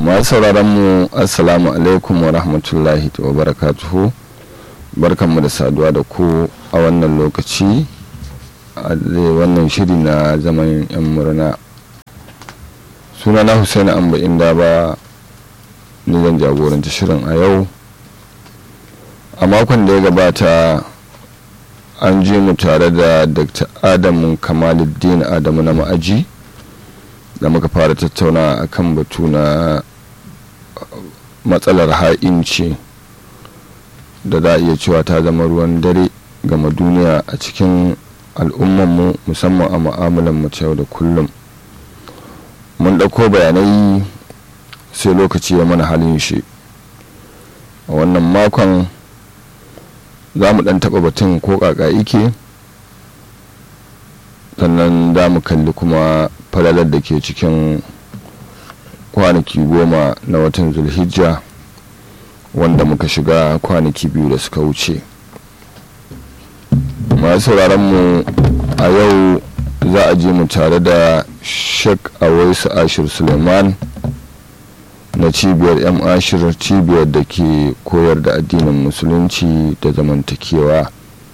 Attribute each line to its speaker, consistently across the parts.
Speaker 1: masu sauraron mu assalamu alaikum wa rahmatullahi wa barakatuhu barkanmu da saduwa da ku a wannan lokaci a wannan shiri na zaman yan murna suna na husaini amba inda ba ni zan jagoranta shirin a yau a makon da ya gabata an je mu tare da dr adamu kamaluddin adamu na ma'aji da muka fara tattauna a kan batu na matsalar ha'inci da za a iya cewa ta zama ruwan dare gama duniya a cikin al'ummanmu musamman a mu'amalan mu yau da kullum mun ɗauko bayanai sai lokaci ya mana halin shi a wannan makon za mu ɗan taɓa batun ko ƙaƙa ike sannan za mu kalli kuma falalar da ke cikin kwanaki goma na watan zulhijja wanda muka shiga kwanaki biyu da suka wuce masu mu a yau za a je mu tare da sheik awaisu ashir suleiman na cibiyar yan ashir cibiyar da ke koyar da addinin musulunci da zamantakewa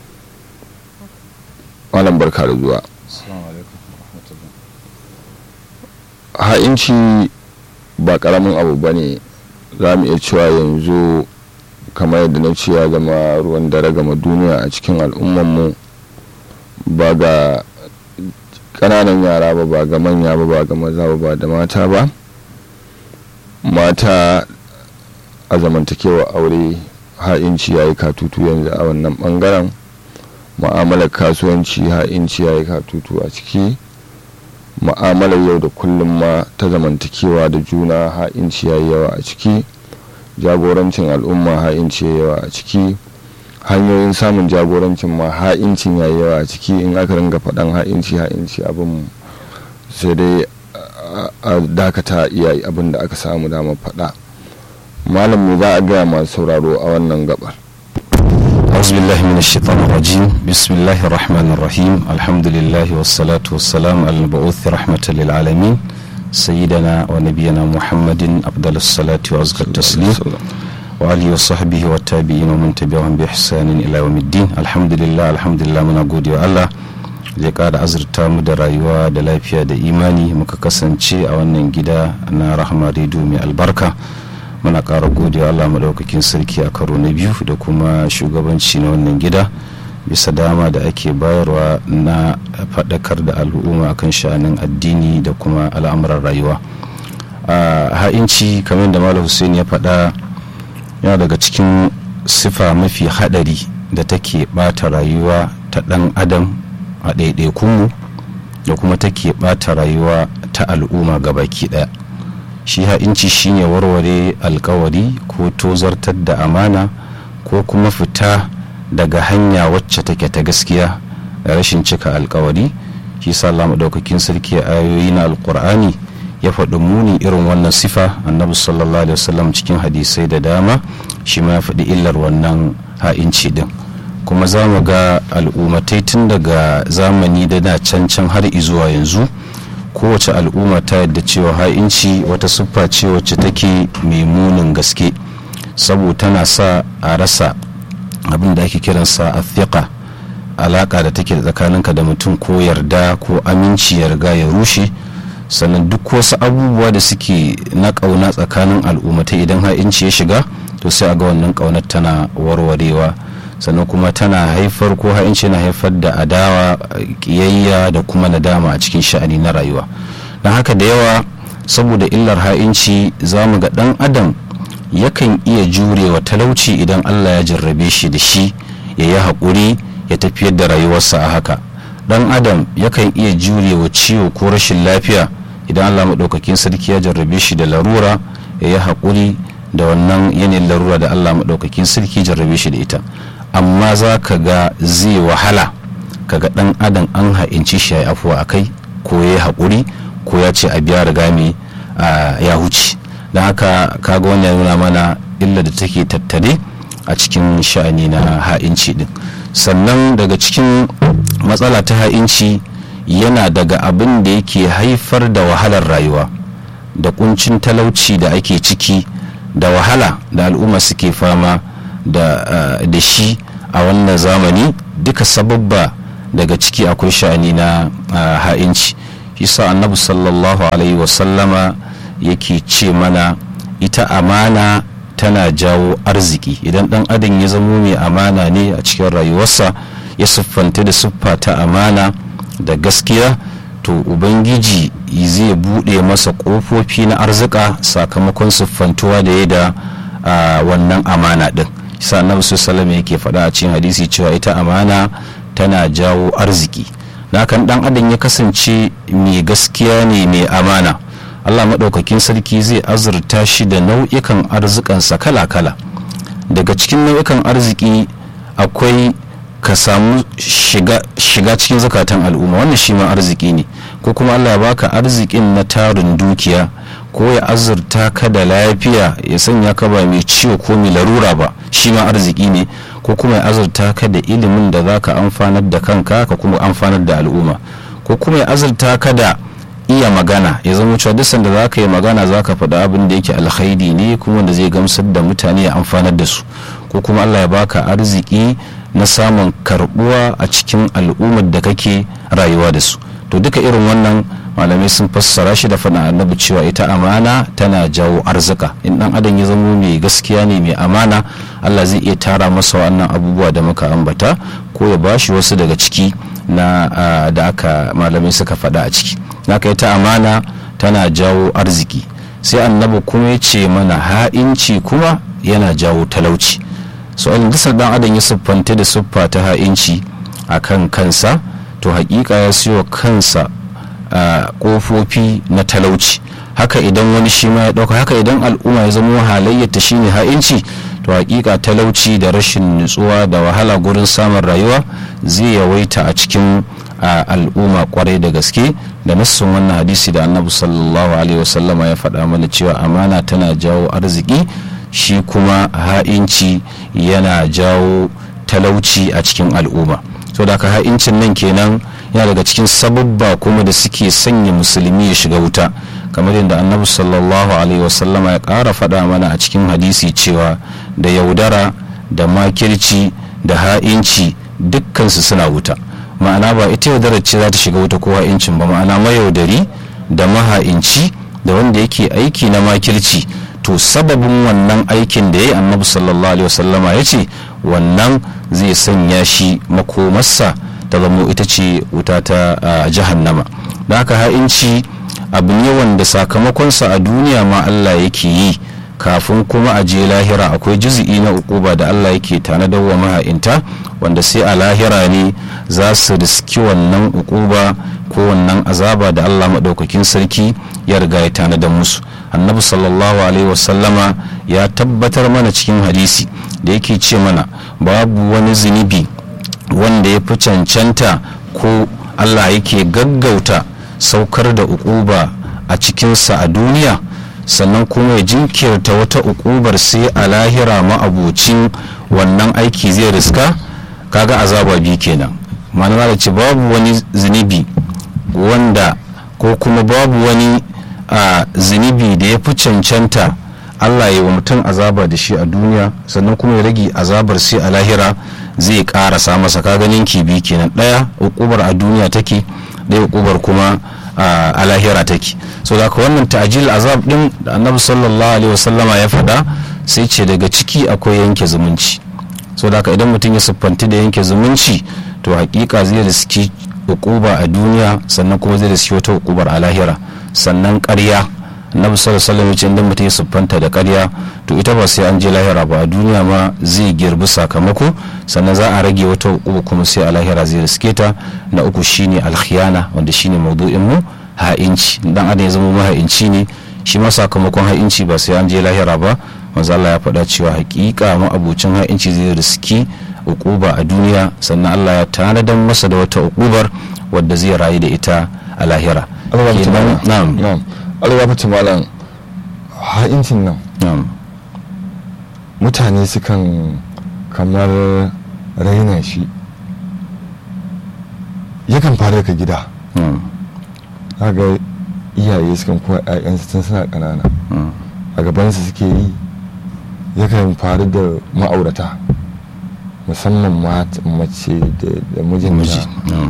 Speaker 1: malam barka da zuwa ha'inci ba karamin abu ba ne za mu iya cewa yanzu kamar yadda na ce ya zama ruwan dare gama duniya a cikin al'ummanmu ba ga ƙananan yara ba ba ga manya ba ba ga maza ba ba da mata ba mata a zamantakewa aure ha'inci ya yi katutu yanzu a wannan bangaren ma'amalar kasuwanci ha'inci ya yi katutu a ciki ma'amalar yau da kullum ma ta zamantakewa da juna ha'inci ya yi yawa a ciki jagorancin al'umma ha'inci ya yawa a ciki hanyoyin samun jagorancin ma ha'incin ya yi yawa a ciki in aka ringa faɗan ha'inci ha'inci abin sai dai a dakata iya abin da aka samu damar faɗa malam me za a gaya masu sauraro a wannan gabar
Speaker 2: أعوذ بالله من الشيطان الرجيم بسم الله الرحمن الرحيم الحمد لله والصلاة والسلام على المبعوث رحمة للعالمين سيدنا ونبينا محمد أفضل الصلاة وأزكى التسليم وآله وصحبه والتابعين ومن تبعهم بإحسان إلى يوم الدين الحمد لله الحمد لله من أقول يا الله zai ƙara azurta mu da rayuwa da lafiya da imani muka kasance a wannan gida na rahama rediyo mai albarka muna ƙara godiya Allah maɗaukakin sarki a karo na biyu da kuma shugabanci na wannan gida bisa dama da ake bayarwa na faɗakar da al'umma akan sha'anin addini da kuma al'amuran rayuwa a ha'inci kamar da malam hussein ya faɗa yana daga cikin sifa mafi haɗari da take ɓata rayuwa ta ɗan adam a ɗaiɗaikunmu da kuma take ɓata rayuwa ta al'umma gabaki ɗaya shi ha'inci shine warware alkawari ko tozartar da amana ko kuma fita daga hanya wacce take ta gaskiya da rashin cika alkawari shi sa Allah madaukakin sarki a ayoyi na alkur'ani ya faɗi muni irin wannan sifa annabi sallallahu alaihi wasallam cikin hadisai da dama shi ma ya faɗi illar wannan ha'inci din kuma za mu ga al'ummatai tun daga zamani da na can can har izuwa yanzu kowace al'umma ta yadda cewa ha'inci wata siffa ce wacce take mai munin gaske saboda tana sa a rasa abin da ake kiransa a fiƙa alaƙa da take da tsakaninka da mutum ko yarda ko aminci ya riga ya rushe sannan duk wasu abubuwa da suke na ƙauna tsakanin al'ummatai idan ha'inci ya shiga to sai a ga wannan ƙaunar tana warwarewa sannan kuma tana haifar ko ha'inci na haifar da adawa kiyayya da kuma nadama a cikin sha'ani na rayuwa don haka da yawa saboda illar ha'inci za mu ga dan adam yakan iya jurewa talauci idan allah ya jarrabe shi da shi ya yi haƙuri ya tafiyar da rayuwarsa a haka dan adam yakan iya jurewa ciwo ko rashin lafiya idan allah maɗaukakin sarki ya jarrabe shi da larura ya yi haƙuri da wannan yanayin larura da allah maɗaukakin sarki jarrabe shi da ita amma za ka ga zai wahala kaga dan adam an ha'inci shi ya afuwa a kai ko ya haƙuri ko ya ce a biya riga mai ya huce don haka kaga wannan ya nuna mana illa da take tattare a cikin sha'ani na ha'inci din sannan daga cikin matsala ta ha'inci yana daga abin da yake haifar da wahalar rayuwa da kuncin talauci da ake ciki da wahala da al'umma suke fama da, uh, da shi a wannan zamani duka sababba daga ciki akwai sha'ani na uh, ha'inci isa annabi sallallahu alaihi wasallama yake ce mana ita amana tana jawo arziki idan dan adam ya zamo mai amana ne a cikin rayuwarsa ya siffanta da siffa ta amana da gaskiya to ubangiji zai bude masa kofofi na arzika sakamakon siffantuwa da ya da wannan amana din sa annabi sallallahu yake faɗa a cikin hadisi cewa ita amana tana jawo arziki kan dan adam ya kasance mai gaskiya ne mai amana allah maɗaukakin sarki zai azurta shi da nau'ikan arzikansa kala-kala daga cikin nau'ikan arziki akwai ka samu shiga, shiga cikin zakatan al'umma wannan shi ma arziki ne ko kuma allah ya baka arzikin na tarin dukiya ko ya azurta ka da lafiya ya sanya ka ba mai ciwo ko mai larura ba shi ma arziki ne ko kuma ya azurta ka da ilimin da za ka amfanar da kanka ka kuma amfanar da al'umma ko kuma ya azurta ka da iya magana ya zama cewa duk sanda za ka yi magana za ka faɗa abin da yake alkhairi ne kuma da zai gamsar da mutane ya amfanar da su ko kuma allah ya baka arziki na samun karbuwa a cikin al'ummar da kake rayuwa da su to duka irin wannan malamai sun fassara shi da faɗin annabi cewa ita amana tana jawo arzika in dan adam ya zamo mai gaskiya ne mai amana allah zai iya tara masa wannan abubuwa da muka ambata ko ya bashi wasu daga ciki na da aka malamai suka faɗa a ciki naka ita amana tana jawo arziki sai annabi kuma ya ce mana ha'inci kuma yana jawo talauci so an disar dan adam ya siffanta da siffa ta ha'inci a kan kansa to hakika ya siyo kansa kofofi na talauci haka idan wani shi ma ya dauka haka idan al'umma ya zama halayyata shine ha'inci to hakika talauci da rashin nutsuwa da wahala gurin samun rayuwa zai yawaita a cikin al'umma kwarai da gaske da nassun wannan hadisi da annabi sallallahu alaihi wasallama ya faɗa mana cewa amana tana jawo arziki shi kuma ha'inci yana jawo talauci a cikin al'umma so da ha'incin nan kenan yana daga cikin sababba kuma da suke sanya musulmi ya shiga wuta kamar yadda annabi sallallahu alaihi wasallama ya ƙara faɗa mana a cikin hadisi cewa da yaudara da makirci da ha'inci dukkansu suna wuta ma'ana ba ita yaudarar ce za ta shiga wuta ko ha'incin ba ma'ana mayaudari da maha'inci da wanda yake aiki na makirci to sababin wannan aikin da ya yi annabi sallallahu alaihi wasallama ya ce wannan zai sanya shi makomarsa ta zamo ita ce wuta ta jahannama da haka ha'inci abu ne wanda sakamakonsa a duniya ma allah yake yi kafin kuma a je lahira akwai juzi'i na ukuba da allah yake tanadar wa maha'inta wanda sai a lahira ne za su riski wannan ukuba ko wannan azaba da allah maɗaukakin sarki ya riga ya tanadar musu annabi sallallahu alaihi wasallama ya tabbatar mana cikin hadisi da yake ce mana babu wani zunubi wanda ya fi cancanta ko allah yake gaggauta saukar da ukuba a cikinsa a duniya sannan kuma ya jinkirta wata ukubar sai a lahira ma'abucin wannan aiki zai riska kaga azaba biyu kenan ma'ana da ce babu wani zunubi wanda ko kuma babu wani a zunubi da ya fi cancanta allah ya wa mutum azaba da shi a duniya sannan kuma ya rage azabar sai a lahira zai karasa masa ka ganin kibi kenan daya ukubar a duniya take daya ukubar kuma a lahira take so da wannan ta'jil azab din da annabi sallallahu alaihi wasallama ya faɗa sai ce daga ciki akwai yanke zumunci so da idan mutum ya siffanti da yanke zumunci to hakika zai riski ukuba a duniya sannan kuma zai riski wata ukubar a lahira sannan karya annabi sallallahu alaihi wasallam idan mutum ya siffanta da karya to ita ba sai an je lahira ba a duniya ma zai girbi sakamako sannan za a rage wata uku kuma sai a lahira zai riske ta na uku shine alkhiyana wanda shine maudu'in mu ha'inci dan adam ya zama maha'inci ne shi ma sakamakon ha'inci ba sai an je lahira ba manzo Allah ya faɗa cewa hakika ma abucin ha'inci zai riski ukuba a duniya sannan Allah ya tanadar masa da wata ukubar wadda zai rayu da ita a lahira
Speaker 1: na'am alwafacin malam ha'incin nan mutane sukan kamar raina shi yakan fara ka gida ga iyaye sukan koya 'ya'yansu tun suna ƙanana a gabansu suke yi yakan faru da ma'aurata musamman mace da mijinta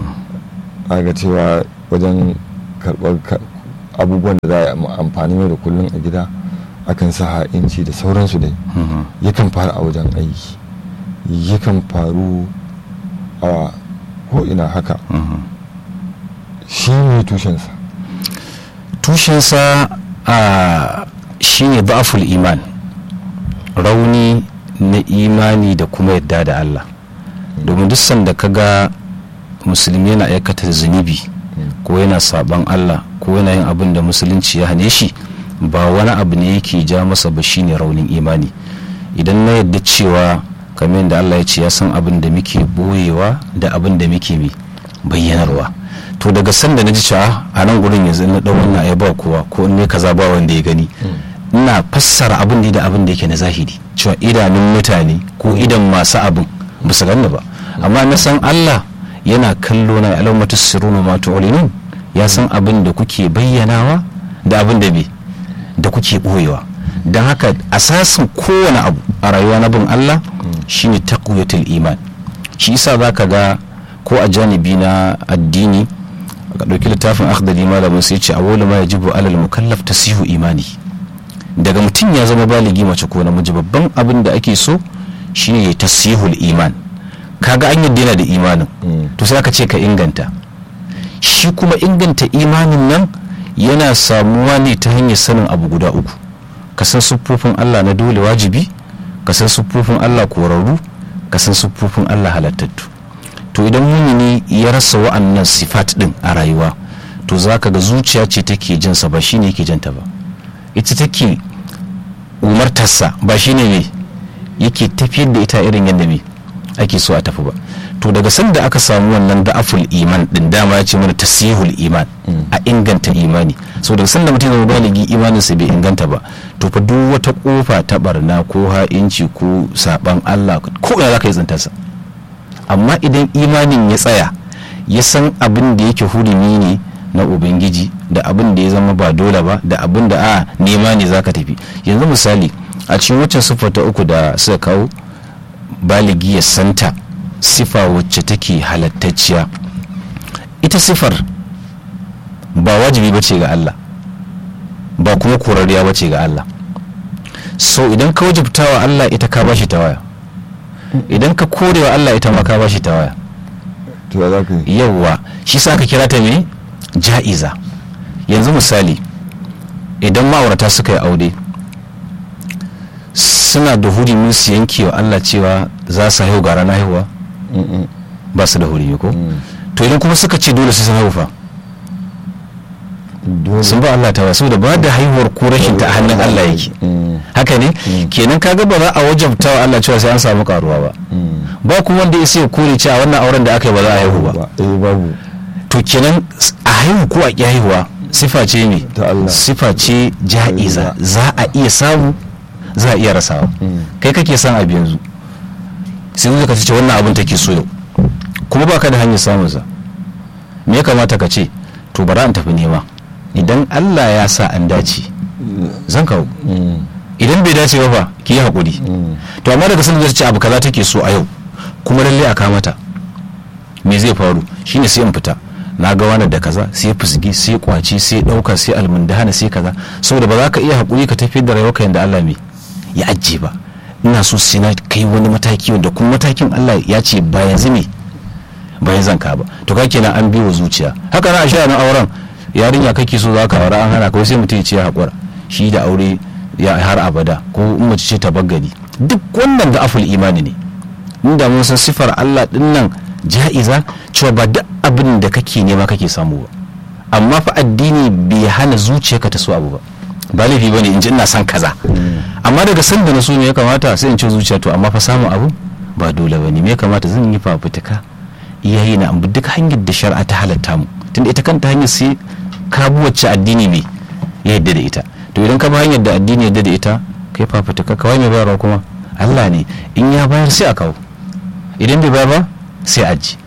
Speaker 1: ga cewa wajen karɓar abubuwan da za a yi amfani da kullum a gida akan sa ha'inci da sauransu dai yakan faru a wajen aiki yakan faru a ko'ina haka shi ne tushensa
Speaker 2: tushensa a shi ne ba'aful iman rauni na imani da kuma yadda da Allah domin duk sanda ka ga musulmi yana aikata zunubi ko yana saban Allah ko yana yin abin da musulunci ya hane shi ba wani abu ne yake ja masa ba shine raunin imani idan na yadda cewa kamar da Allah ya ce ya san abin da muke boyewa da abin da muke mai bayyanarwa to daga sanda na ji cewa a nan gurin yanzu na dan wannan ya ba kowa ko in ne kaza ba wanda ya gani ina fassara abin da abin da yake na zahiri cewa idanun mutane ko idan masu abin ba su ganni ba amma na san Allah yana kallo na alamatu sirruna ma tu'linun ya san abin da kuke bayyanawa da abin da bai da kuke boyewa don haka asasin kowane abu a rayuwa na bin Allah shine taqwiyatul iman shi yasa zaka ga ko a janibi na addini ka ɗauki littafin akhdari malamin sai ce awwalu ma yajibu alal mukallaf tasihu imani daga mutum ya zama baligi mace ko namiji babban abin da ake so shine ya tasihul iman kaga an yadda yana da imanin to sai aka ce ka inganta shi kuma inganta imanin nan yana samuwa ne ta hanyar sanin abu guda uku ka san siffofin Allah na dole wajibi ka san siffofin Allah korarru ka san siffofin Allah halattattu to idan mumini ya rasa wa'annan sifat din a rayuwa to zaka ga zuciya ce take jinsa ba shine yake janta ba ita take umartarsa ba shine me yake tafiyar da ita irin yadda me ake so a tafi ba to daga sanda aka samu wannan da'aful iman din dama ya ce mana tasihul iman a inganta imani so daga sanda mutum zama baligi imanin sa bai inganta ba to fa duk wata kofa ta barna ko ha'inci ko saban Allah ko ina zaka yi tsantarsa amma idan imanin ya tsaya ya san abin da yake hurumi ne na ubangiji da abin da ya zama ba dole ba da abin da a nema ne zaka tafi yanzu misali a cikin waccan siffar ta uku da suka kawo baligi ya santa sifa wacce take halattacciya ita sifar ba wajibi ba ce ga Allah ba kuma korariya ba ce ga Allah so idan ka wajibta wa Allah ita ka bashi ta waya idan ka kore wa Allah ita ma ka bashi ta waya yawwa shi sa ka kira ta me ja'iza yanzu misali idan ma'aurata suka yi aure suna da hurumin su yanke wa Allah cewa za su haihu ga ranar haihuwa ba su da hurumi ko to idan kuma suka ce dole sai sun haihu fa sun ba Allah ta saboda ba da haihuwar ko rashin ta a hannun Allah yake haka ne kenan kaga ba za a wajabta wa Allah cewa sai an samu karuwa ba ba kuma wanda ya sai kore cewa wannan auren da aka yi ba za a haihu ba to kenan a haihu ko a ki haihuwa sifa ce ne sifa ce ja'iza za a iya samu za a iya rasawa kai kake son abu yanzu sai zuwa ka ce wannan abin take so yau kuma baka da hanyar samun sa me ya kamata ka ce to bara an tafi nema idan Allah ya sa an dace zan kawo idan bai dace ba fa ki yi hakuri to amma daga sanin ce abu kaza take so a yau kuma lalle a kamata me zai faru shine sai in fita na ga wani da kaza sai fusgi sai kwaci sai dauka sai almundahana sai kaza saboda ba za ka iya hakuri ka tafi da rayuwarka yanda Allah mai ya ajiye ba ina so sai na kai wani mataki wanda kuma matakin Allah ya ce ba yanzu ne ba yanzu ka ba to ka kenan an biyo zuciya haka na a sha na auren yarinya kake so za ka aure an hana kawai sai mutum ya ce ya haƙura shi da aure ya har abada ko in mace ce ta baggari duk wannan da aful imani ne inda mun san sifar Allah din nan ja'iza cewa ba duk abin da kake nema kake samu ba amma fa addini bai hana zuciyarka ta so abu ba ba laifi bane in ji ina son kaza amma daga san da na so me ya kamata sai in ce zuciya to amma fa samun abu ba dole bane me ya kamata zan yi fafutuka iyayi na ambu duk hanyar da shari'a ta halatta mu tunda ita kanta hanyar sai ka bi wacce addini ne ya yadda da ita to idan ka bi hanyar da addini yadda da ita kai fafutuka kawai mai bayarwa kuma Allah ne in ya bayar sai a kawo idan bai bayar ba sai a ji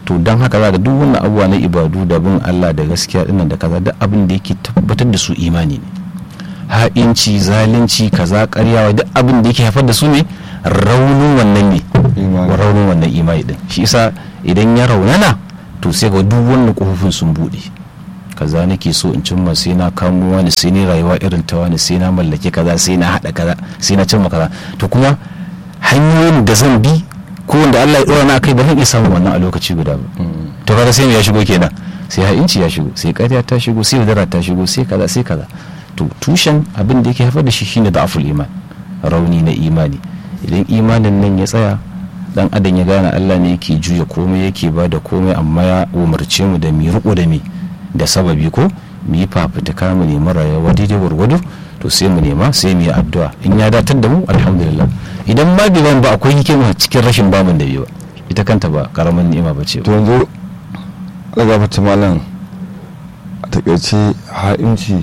Speaker 2: to don haka za ga duk wannan abubuwa na ibadu da bin Allah da gaskiya dinnan da kaza duk abin da yake tabbatar da su imani ne ha'inci zalunci kaza karyawa duk abin da yake haifar da su ne raunin wannan ne raunin wannan imani din shi isa idan ya raunana to sai ga duk wannan kofofin sun bude kaza nake so in cimma sai na kamo wani sai ni rayuwa irin ta wani sai na mallake kaza sai na hada kaza sai na cimma kaza to kuma hanyoyin da zan bi ko wanda Allah ya dora na kai ba zan iya samun wannan a lokaci guda ba to kaga sai me ya shigo kenan sai ha'inci ya shigo sai ƙarya ta shigo sai wadara ta shigo sai kaza sai kaza to tushen abin da yake haifar da shi shine da aful iman rauni na imani idan imanin nan ya tsaya dan adam ya gane Allah ne yake juya komai yake ba da komai amma ya umarce mu da mi riko da mi da sababi ko mu yi fafutuka mu nemi rayuwa daidai gwargwado to sai mu nema sai mu yi addu'a in ya datar da mu alhamdulillah idan ma bi ba akwai hikima cikin rashin bamun da biyu ba ita kanta ba karamin ni'ima ba ce
Speaker 1: to yanzu daga fata malam a takaice ha'inci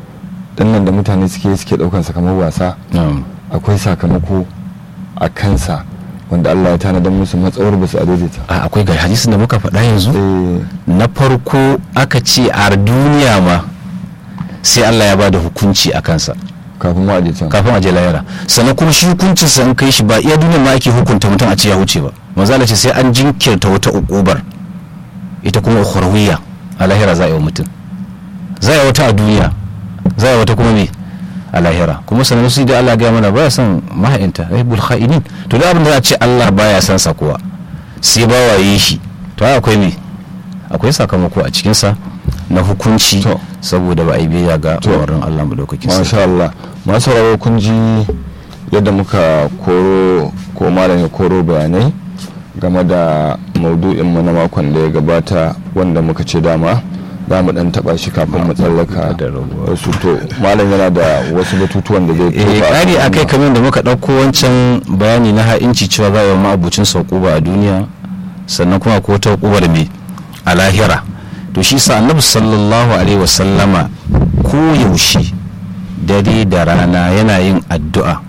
Speaker 1: nan da mutane suke suke daukan kamar wasa akwai sakamako a kansa wanda Allah ya tanadar musu matsawar ba su a daidaita
Speaker 2: a akwai ga hadisin da muka faɗa yanzu na farko aka ce a duniya ma sai Allah ya bada hukunci a kansa
Speaker 1: kafin ma aje can
Speaker 2: kafin aje lahira sannan kuma shi hukuncin sa an kai shi ba iya duniya ma ake hukunta mutum a ce ya huce ba manzala ce sai an jinkirta wata ukubar ita kuma ukhrawiyya a lahira za a yi wa mutum za a yi wata a duniya za a yi wata kuma me a lahira kuma sannan su da Allah gaya mana baya son maha'inta rabbul kha'inin to da abin da za a ce Allah baya son sa kuwa sai ba waye shi to akwai me akwai sakamako a cikin sa na hukunci saboda ba a yi biyayya ga umarnin Allah mu daukakin
Speaker 1: masha Allah masu sauraro kun ji yadda muka koro ko malam ya koro bayanai game da maudu'in mu na makon da ya gabata wanda muka ce dama za mu dan taba shi kafin mu tsallaka wasu to malam yana da wasu batutuwan da zai
Speaker 2: eh kari akai kamar da muka dauko wancan bayani na ha'inci cewa za a yi ma'abucin sauƙuba a duniya sannan kuma ko ta da me a lahira to shi sa annabi sallallahu alaihi wasallama ko yaushe dare da rana yana yin addu'a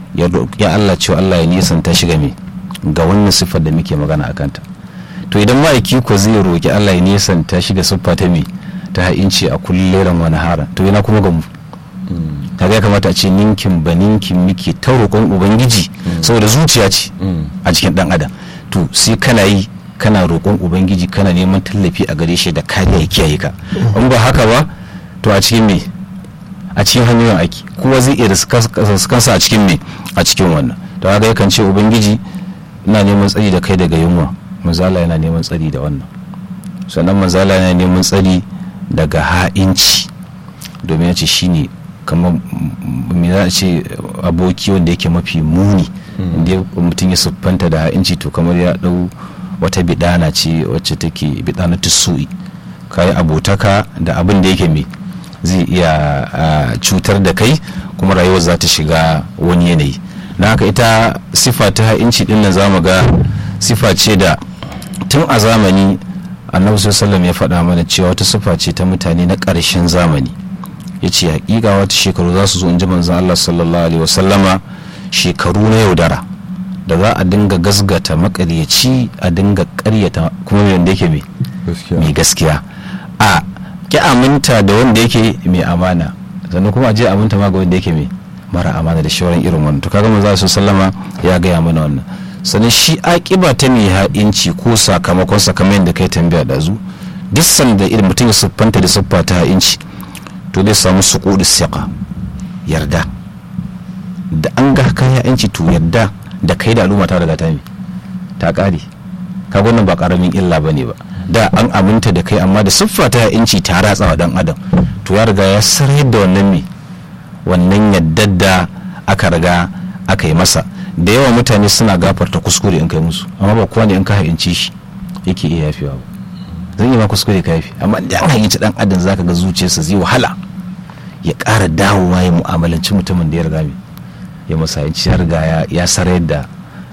Speaker 2: ya Allah cewa Allah ya nisanta shi game ga wannan siffar da muke magana a kanta to idan ma'aiki ko zai roki Allah ya nisanta shi ga siffa ta me ta ha'inci a kullum wani hara to yana kuma ga mu kaga ya kamata a ce ninkin ba ninkin muke ta roƙon ubangiji saboda zuciya ce a cikin dan adam to sai kana yi kana roƙon ubangiji kana neman tallafi a gare shi da kariya ya kiyaye ka in ba haka ba to a cikin me a cikin hanyoyin aiki kowa zai iya kansa a cikin me a cikin wannan to haka yakan ce ubangiji ina neman tsari da kai daga yunwa manzala yana neman tsari da wannan sannan manzala yana neman tsari daga ha'inci domin ya ce shine kamar me za a ce aboki wanda yake mafi muni inda mutum ya siffanta da ha'inci to kamar ya dau wata bidana ce wacce take bidana tusu'i kayi abotaka da abin da yake mai zai iya cutar da kai kuma rayuwar za ta shiga wani yanayi na haka ita sifa ta ha'inci din nan zamu ga sifa ce da tun a zamani annabi sallallahu ya faɗa mana cewa wata sifa ce ta mutane na ƙarshen zamani ya ce hakika wata shekaru za su zo in ji manzon Allah sallallahu alaihi wasallama shekaru na yaudara da za a dinga gasgata makaryaci a dinga karyata kuma wanda yake mai gaskiya a ki aminta da wanda yake mai amana sannan kuma a je aminta ma ga wanda yake mai mara amana da shawaran irin wannan to kaga manzo su sallama ya gaya mana wannan sannan shi akiba ta mai ha'inci ko sakamakon sakamakon da kai tambaya da zu duk sanda irin mutum ya siffanta da siffa ta ha'inci to zai samu suƙuɗi siƙa yarda da an ga kayan ha'inci to yarda da kai da al'umma ta daga ta ta kare kaga wannan ba karamin illa bane ba da an aminta da kai amma da siffa ta inci ta ratsa wa dan adam to ya riga ya sarar da wannan me wannan yaddar da aka riga aka yi masa da yawa mutane suna gafarta kuskure in kai musu amma ba kowa ne in ka hainci shi yake iya yafewa ba zan yi ma kuskure ka yafi amma da an hainci dan adam zaka ga zuciyarsa zai wahala ya ƙara dawowa ya mu'amalanci mutumin da ya riga mai ya masayanci ya riga ya sarar da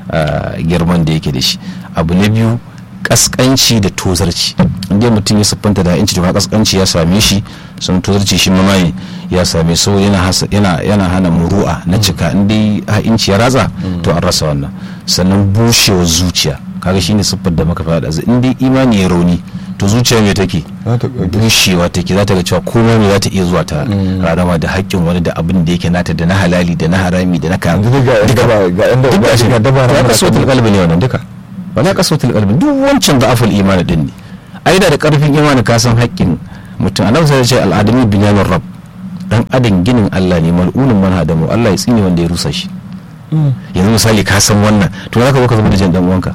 Speaker 2: girman da yake da shi abu na biyu kaskanci da tozarci inda mutum ya siffanta da inci da kaskanci ya same shi sun tozarci shi mamaye ya same so yana hana muru'a na cika inda inci ya ratsa to an rasa wannan sannan bushewar zuciya kaga shine siffar da muka faɗa in dai imani ya rauni to zuciya me take bushewa take za ta ga cewa komai ne za ta iya zuwa ta rarama da haƙƙin wani da abin da yake nata da na halali da na harami da na kayan
Speaker 1: duk
Speaker 2: da shiga dabara ya kaso kalbi ne wannan duka wala kaso kalbi duk wancan da aful imani din ne ai da da karfin imani ka san haƙƙin mutum annabi sai ya ce al'adami binyamin rab dan adam ginin Allah ne mal'unin man hadamu Allah ya tsine wanda ya rusa shi yanzu misali ka san wannan to zaka zo ka zama da jan dan uwanka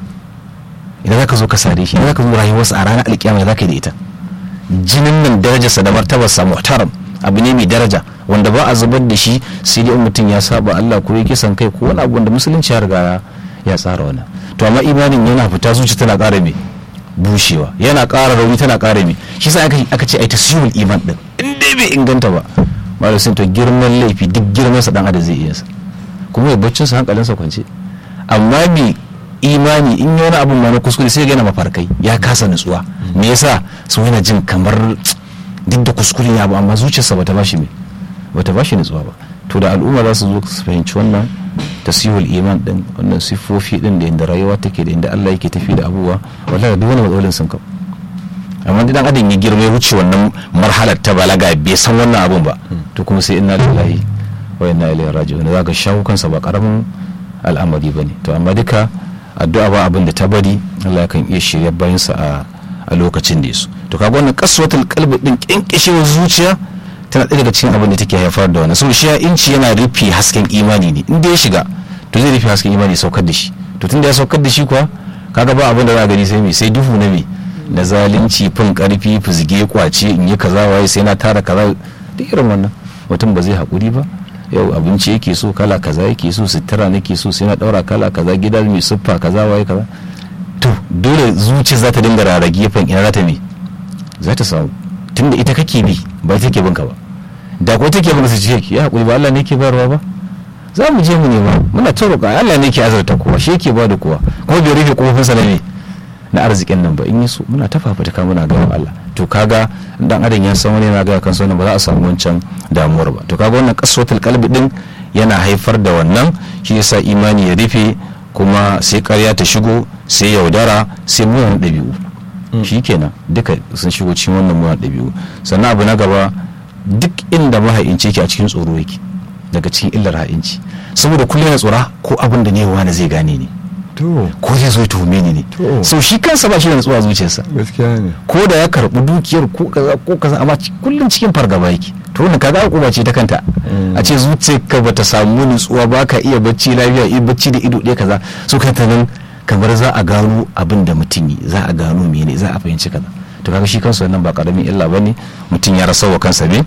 Speaker 2: idan zaka zo ka sare shi idan zaka zo rayuwarsa a ranar alkiyama da zaka yi da ita jinin nan darajarsa da martabarsa muhtaram abu ne mai daraja wanda ba a zubar da shi sai dai mutum ya saba Allah ko yake san kai ko wani abu wanda musulunci ya riga ya tsara wannan to amma imanin yana fita zuci tana ƙara me bushewa yana ƙara rauni tana ƙara me shi sa aka ce ai tasiyul iman din in dai bai inganta ba malam sun to girman laifi duk girman sa dan adam zai iya sa kuma ya baccin sa hankalin sa kwance amma bi imani in yi wani abun ma na kuskure sai ga yana mafarkai ya kasa nutsuwa me yasa su yana jin kamar duk da kuskure ne abu amma zuciyarsa bata bashi me bata bashi nutsuwa ba to da al'umma za su zo su fahimci wannan tasihul iman din wannan sifofi din da inda rayuwa take da inda Allah yake tafi da abubuwa wallahi duk wani matsalolin sun kawo amma idan adam ya girma ya wuce wannan marhalar ta balaga bai san wannan abun ba to kuma sai inna lillahi wa inna ilaihi raji'un za ka shawo kansa ba karamin al'amari ba ne to amma duka addu'a ba abin da ta bari Allah kan iya shirya bayansa a a lokacin da yaso to kaga wannan kaswatul qalbi din kinkishewar zuciya tana ɗaya daga cikin abin da take haifar da wannan saboda shi ya inci yana rufe hasken imani ne inda ya shiga to zai rufe hasken imani saukar da shi to tunda ya saukar da shi kuwa kaga ba abin da za a gani sai me sai duhu na me na zalunci fin karfi fizge kwace in yi kaza waye sai na tara kaza duk irin wannan mutum ba zai haƙuri ba yau abinci yake so kala kaza yake so sutura nake so sai na daura kala kaza gida mai siffa kaza waye kaza to dole zuci za ta dinga rara gefen ina za ta me za ta samu tunda ita kake bi ba take bin ka ba da ko take bin su ce ya haƙuri ba Allah ne ke bayarwa ba za mu je mu nema muna ta roƙa Allah ne ke azurta kowa shi yake ba da kowa kuma bai rufe kofin sa ne na arzikin nan ba in yi so muna ta fafutuka muna gaban Allah to kaga dan adam ya san wani yana ga kansa wannan ba za a samu wancan damuwar ba to kaga wannan kaswatul kalbi din yana haifar da wannan shi yasa imani ya rufe kuma sai ƙarya ta shigo sai yaudara sai muyan ɗabi'u shi kenan duka sun shigo cikin wannan muyan ɗabi'u sannan abu na gaba duk inda maha'inci yake a cikin tsoro yake daga cikin illar ha'inci saboda kullum ya tsora ko abin da ne wani zai gane ne ko zai zo ya tuhume ni ne so shi kansa ba shi da nutsuwa zuciyarsa
Speaker 1: gaskiya ne
Speaker 2: ko da ya karbi dukiyar ko kaza ko kaza amma kullum cikin fargaba yake to wannan kaga hukuma ce ta kanta a ce zuciyarka bata samu nutsuwa ba ka iya bacci lafiya iya bacci da ido ɗaya kaza so ka ta nan kamar za a gano abin da mutum yi za a gano mene za a fahimci kaza to kaga shi kansa wannan ba karamin illa bane mutum ya rasa wa kansa ne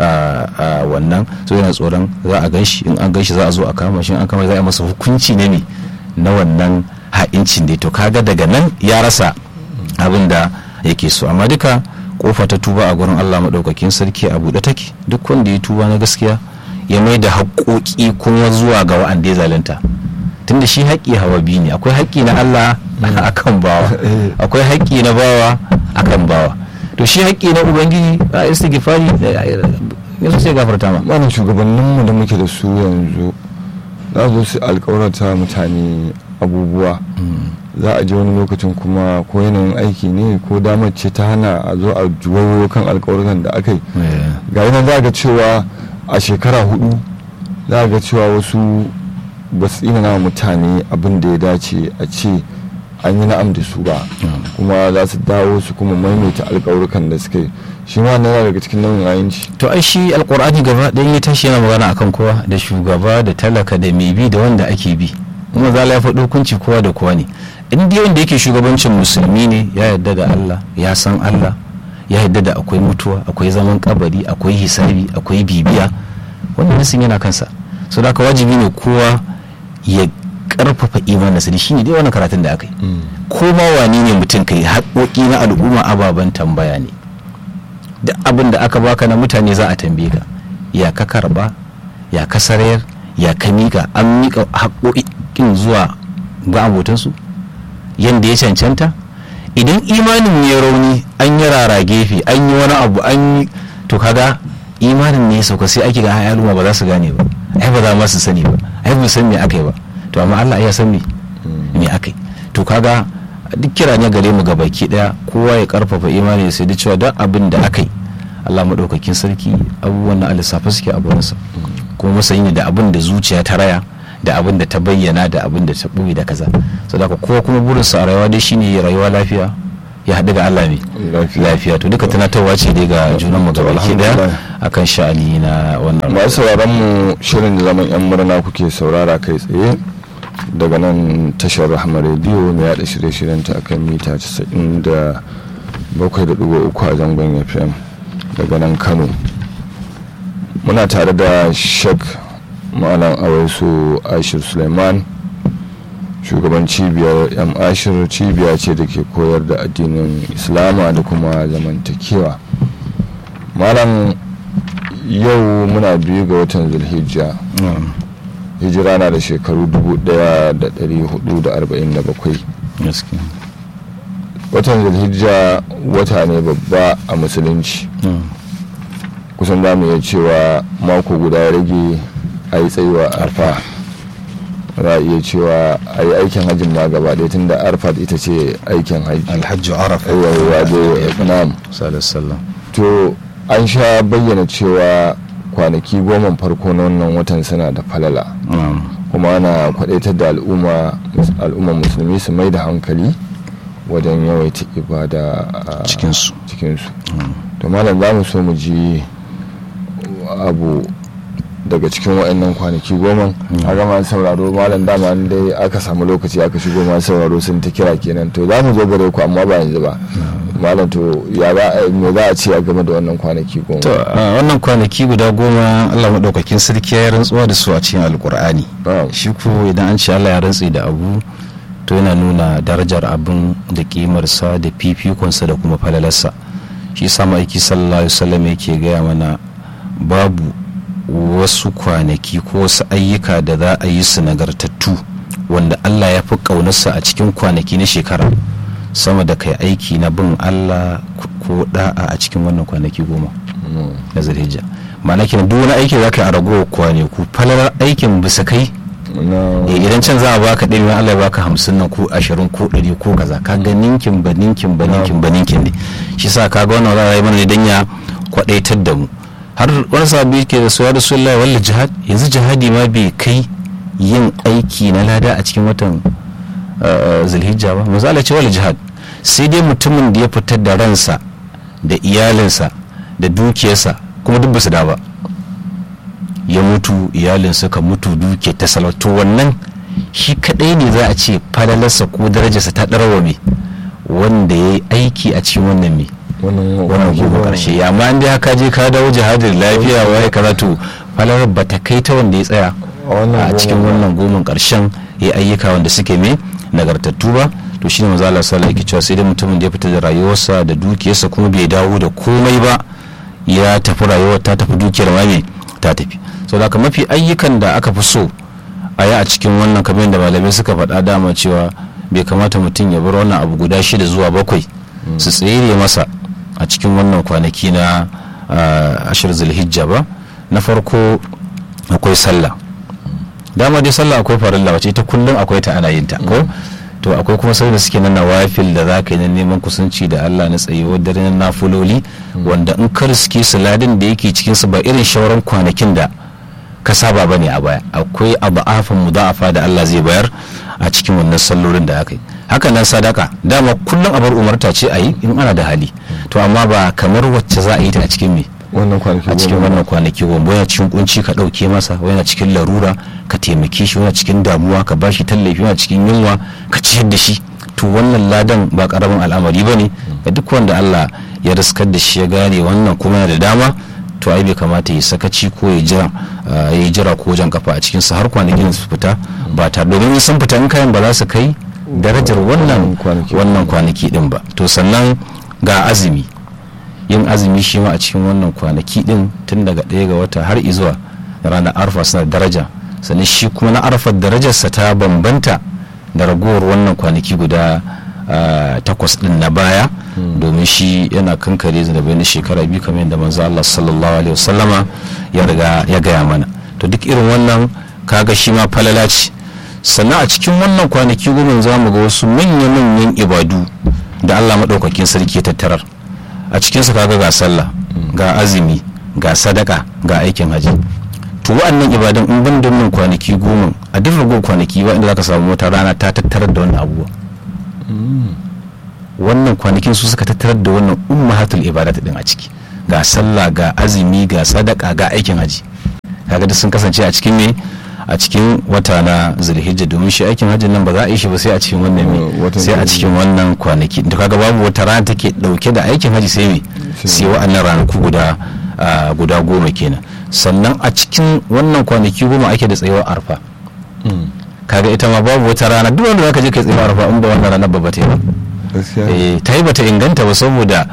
Speaker 2: a wannan so yana tsoron za a ganshi in an ganshi za a zo a kama shi an kama za a masa hukunci ne ne na wannan ha'incin da to kaga daga nan ya rasa abin da yake so amma duka kofa ta tuba a gurin Allah maɗaukakin sarki a buɗe take duk wanda ya tuba na gaskiya ya mai da haƙoƙi kuma zuwa ga wa'anda ya zalunta tunda shi haƙƙi hawa biyu ne akwai haƙƙi na Allah akan bawa akwai haƙƙi na bawa akan bawa to shi haƙƙi na ubangiji a istighfari yanzu sai gafarta ma
Speaker 1: malam shugabanninmu da muke da su yanzu za su su alkawarta mutane abubuwa za a je wani lokacin kuma ko yanayin aiki ne ko damar ce ta hana a zo a juwayo kan alkawarkan da aka yi ga yana za ga cewa a shekara hudu za ga cewa wasu ba su ina mutane abin da ya dace a ce an yi na'am da su ba kuma za su dawo su kuma maimaita alkawarkan da suka yi shi ma na daga cikin nau'in ayinci
Speaker 2: to ai shi alkur'ani gaba ɗayan ya tashi yana magana akan kowa da shugaba da talaka da mai bi da wanda ake bi kuma za ya faɗi hukunci kowa da kowa ne in dai wanda yake shugabancin musulmi ne ya yarda da Allah ya san Allah ya yarda da akwai mutuwa akwai zaman kabari akwai hisabi akwai bibiya wannan nasin yana kansa so da haka wajibi ne kowa ya karfafa imaninsa da shine dai wannan karatun da aka yi ko ma wani ne mutum kai haƙoƙi na al'umma ababen tambaya ne duk abin da aka baka na mutane za a tambaye ka ya ka karba ya ka sarayar ya ka mika an mika haƙoƙin zuwa ga abotansu yadda ya cancanta idan imanin ya rauni an yi rara gefe an yi wani abu an yi to kaga imanin ne ya sauka sai ake ga al'umma ba za su gane ba ai ba za ma su sani ba ai ba san me aka yi ba to amma Allah ya san me me aka yi to kaga duk kira ne gare mu baki daya kowa ya karfafa imani sai da cewa don abin da aka yi Allah maɗaukakin sarki abubuwan na alisafa suke a gurinsa kuma masayi ne da abin da zuciya ta raya da abin da ta bayyana da abin da ta ɓoye da kaza saboda kowa kuma burinsa a rayuwa dai shine rayuwa lafiya ya haɗu ga Allah ne lafiya to duka tunatarwa ce dai ga junan mu gabaki daya akan sha'ani na wannan
Speaker 1: masu sauraron mu shirin da zaman yan murna kuke saurara kai tsaye daga nan tashar rahama rediyo mai yada shirye-shiryen ta akan mita 97.3 a zangon fm daga nan kano muna tare da shek malam awaisu ashir suleiman shugaban cibiyar yan ashir cibiya ce da ke koyar da addinin islama da kuma zamantakewa malam yau muna biyu ga watan zulhijja hijira na da shekaru 1447 watan zulhijja wata ne babba a musulunci kusan za mu iya cewa mako guda ya rage a yi tsayuwa arfa za a iya cewa a yi aikin hajjin ma gaba ɗaya tun da arfa ita ce aikin hajji
Speaker 2: alhajju arafa
Speaker 1: yawwa da na'am to an sha bayyana cewa kwanaki goma farko na wannan watan suna da falala kuma ana kwadaitar da al'umma musulmi su mai da hankali wajen yawaita ibada a
Speaker 2: cikinsu
Speaker 1: to malam za mu so mu ji abu daga cikin waɗannan kwanaki goma a gama sauraro malam dama dai aka samu lokaci aka shigo ma sauraro sun ta kira kenan to za mu zo gare ku amma ba yanzu ba malam to ya za me za a ce a game da wannan kwanaki goma
Speaker 2: to wannan kwanaki guda goma Allah madaukakin sarki ya rantsuwa da su a cikin alkur'ani shi ko idan an ce Allah ya rantsi da abu to yana nuna darajar abin da kimarsa da fifikonsa da kuma falalarsa shi sa ma'aiki sallallahu alaihi wasallam yake gaya mana babu wasu kwanaki ko wasu ayyuka da za a yi su nagartattu wanda Allah ya fi ƙaunarsa a cikin kwanaki na shekara sama da kai aiki na bin Allah ko da'a a cikin wannan kwanaki goma na zulhijja ma'ana kenan duk wani aiki za ka yi a ragowar kwanaku falalar aikin bisa kai idan can za a baka ɗari wani Allah ya baka hamsin nan ko ashirin ko ɗari ko kaza ka ga ninkin ba ninkin ba ninkin ba ninkin ne shi sa ka ga wannan ra'ayi mana ne dan ya kwaɗaitar da mu har wani sabi ke da suwa da sullahi walla jihad yanzu jihadi ma bai kai yin aiki na lada a cikin watan zulhijja ba misali ce walla jihad sai dai mutumin da ya fitar da ransa da iyalinsa da dukiyarsa kuma duk basu da ba ya mutu iyalinsa ka mutu duke ta salwato wannan shi kadai ne za a ce falalarsa ko darajarsa ta ɗarawa me wanda ya yi aiki a cikin wannan me wannan gobe karshe ya amma inda ka je ka dawo jihadin lafiya waye karatu falalar ba ta kai ta wanda ya tsaya a cikin wannan goman karshen ya ayyuka wanda suke me nagartattu ba to shine manzo Allah sallallahu alaihi cewa sai dai mutumin da ya fita da rayuwarsa da dukiyarsa kuma bai dawo da komai ba ya tafi rayuwar ta tafi dukiyar ma me ta tafi saboda haka mafi ayyukan da aka fi so a yi a cikin wannan kamar da malamai suka faɗa dama cewa bai kamata mutum ya bar wannan abu guda shida zuwa bakwai su tsere masa a cikin wannan kwanaki na ashir zulhijja ba na farko akwai sallah dama dai sallah akwai farilla wace ita kullum akwai ta ana yin ta ko to akwai kuma sauran suke nan nawafil da za ka yi na neman kusanci da Allah na tsayuwar dare na nafuloli wanda in ka riske su ladin da yake cikin su ba irin shawaran kwanakin da ka saba bane a baya akwai aba'afan muda'afa da Allah zai bayar a cikin wannan sallolin da aka yi haka nan sadaka dama kullum abar umarta ce a yi in ana da hali to amma ba kamar wacce za a yi ta a cikin me a cikin wannan kwanaki goma yana cikin kunci ka ɗauke masa yana cikin larura ka taimake shi yana cikin damuwa ka ba shi tallafi yana cikin yunwa ka ciyar da shi to wannan ladan ba karamin al'amari ba ne ga duk wanda Allah ya riskar da shi ya gane wannan kuma yana da dama to ai bai kamata ya sakaci ko ya jira ya jira ko wajen kafa a cikin su har kwanakin su fita ba ta domin sun fita in kayan ba za su kai darajar wannan wannan kwanaki din ba to sannan ga azumi yin azumi shi ma a cikin wannan kwanaki din tun daga ɗaya ga wata har izuwa ranar arfa suna daraja sannan shi kuma na arfa darajarsa ta bambanta da ragowar wannan kwanaki guda takwas din na baya domin shi yana kankare zanabai na shekara biyu kamar yadda manzo Allah sallallahu alaihi wasallama ya riga ya gaya mana to duk irin wannan kaga shi ma falala ce sannan a cikin wannan kwanaki goma za mu ga wasu manya-manyan ibadu da allah maɗaukakin sarki ya tattarar a cikinsu kaga ga sallah ga azumi ga sadaka ga aikin haji to wa'annan ibadan in ban nan kwanaki goma a duk rago kwanaki ba inda zaka samu wata rana ta tattarar da wannan abubuwa wannan kwanakin su suka tattarar da wannan ummahatul ibadat din a ciki ga sallah ga azumi ga sadaka ga aikin haji kaga duk sun kasance a cikin ne a cikin wata na zulhijja domin shi aikin hajjin nan ba za a yi shi ba sai a cikin wannan me sai a cikin wannan kwanaki da kaga babu wata rana take dauke da aikin haji sai me sai wa'annan ranaku guda guda goma kenan sannan a cikin wannan kwanaki goma ake da tsayuwar arfa kaga ita ma babu wata rana duk wanda zaka je kai tsayuwar arfa in ba wannan rana ba ta yi ba ta yi bata inganta ba saboda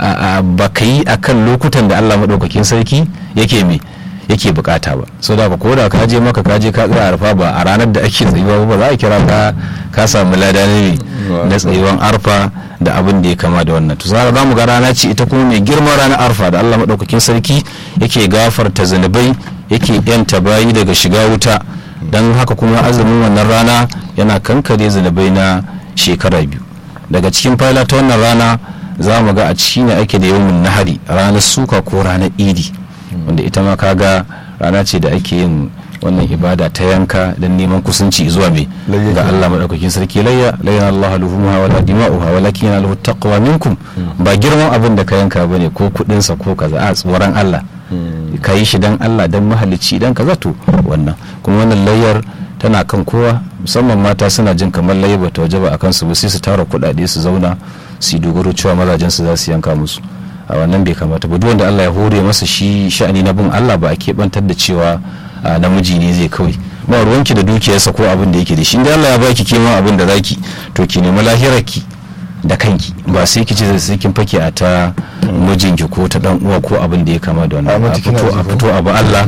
Speaker 2: ba ka yi akan lokutan da Allah maɗaukakin sarki yake me yake bukata ba so da ba ko da ka je maka ka je ka tsaya arfa ba a ranar da ake tsayuwa ba za a kira ka ka samu lada ne na tsayuwan arfa da abin da ya kama da wannan to za mu ga rana ce ita kuma mai girma ranar arfa da Allah madaukakin sarki yake gafarta zunubai yake yanta bayi daga shiga wuta dan haka kuma azumin wannan rana yana kankare zunubai na shekara biyu daga cikin fayila ta wannan rana za mu ga a ciki ne ake da yawan nahari ranar suka ko ranar idi wanda ita ma kaga rana ce da ake yin wannan ibada ta yanka don neman kusanci zuwa mai ga Allah madaukakin sarki layya layya Allah luhumha wala dima'uha walakin yana taqwa minkum ba girman abin da ka yanka bane ko kudin sa ko kaza a tsoron Allah ka yi shi dan Allah dan mahalicci dan kaza to wannan kuma wannan layyar tana kan kowa musamman mata suna jin kamar layya bata waje ba akan su ba sai su tara kudade su zauna su dogaro cewa mazajen su za su yanka musu a wannan bai kamata ba duk wanda Allah ya hore masa shi sha'ani na bin Allah ba a keɓantar da cewa namiji ne zai kawai ba ruwanki da dukiyarsa ko abin da yake da shi inda Allah ya baki kima abin da zaki to ki nemi lahirarki da kanki ba sai ki ce sai kin fake a ta mijinki ko ta dan uwa ko abin da ya kama da wannan a fito a fito abu Allah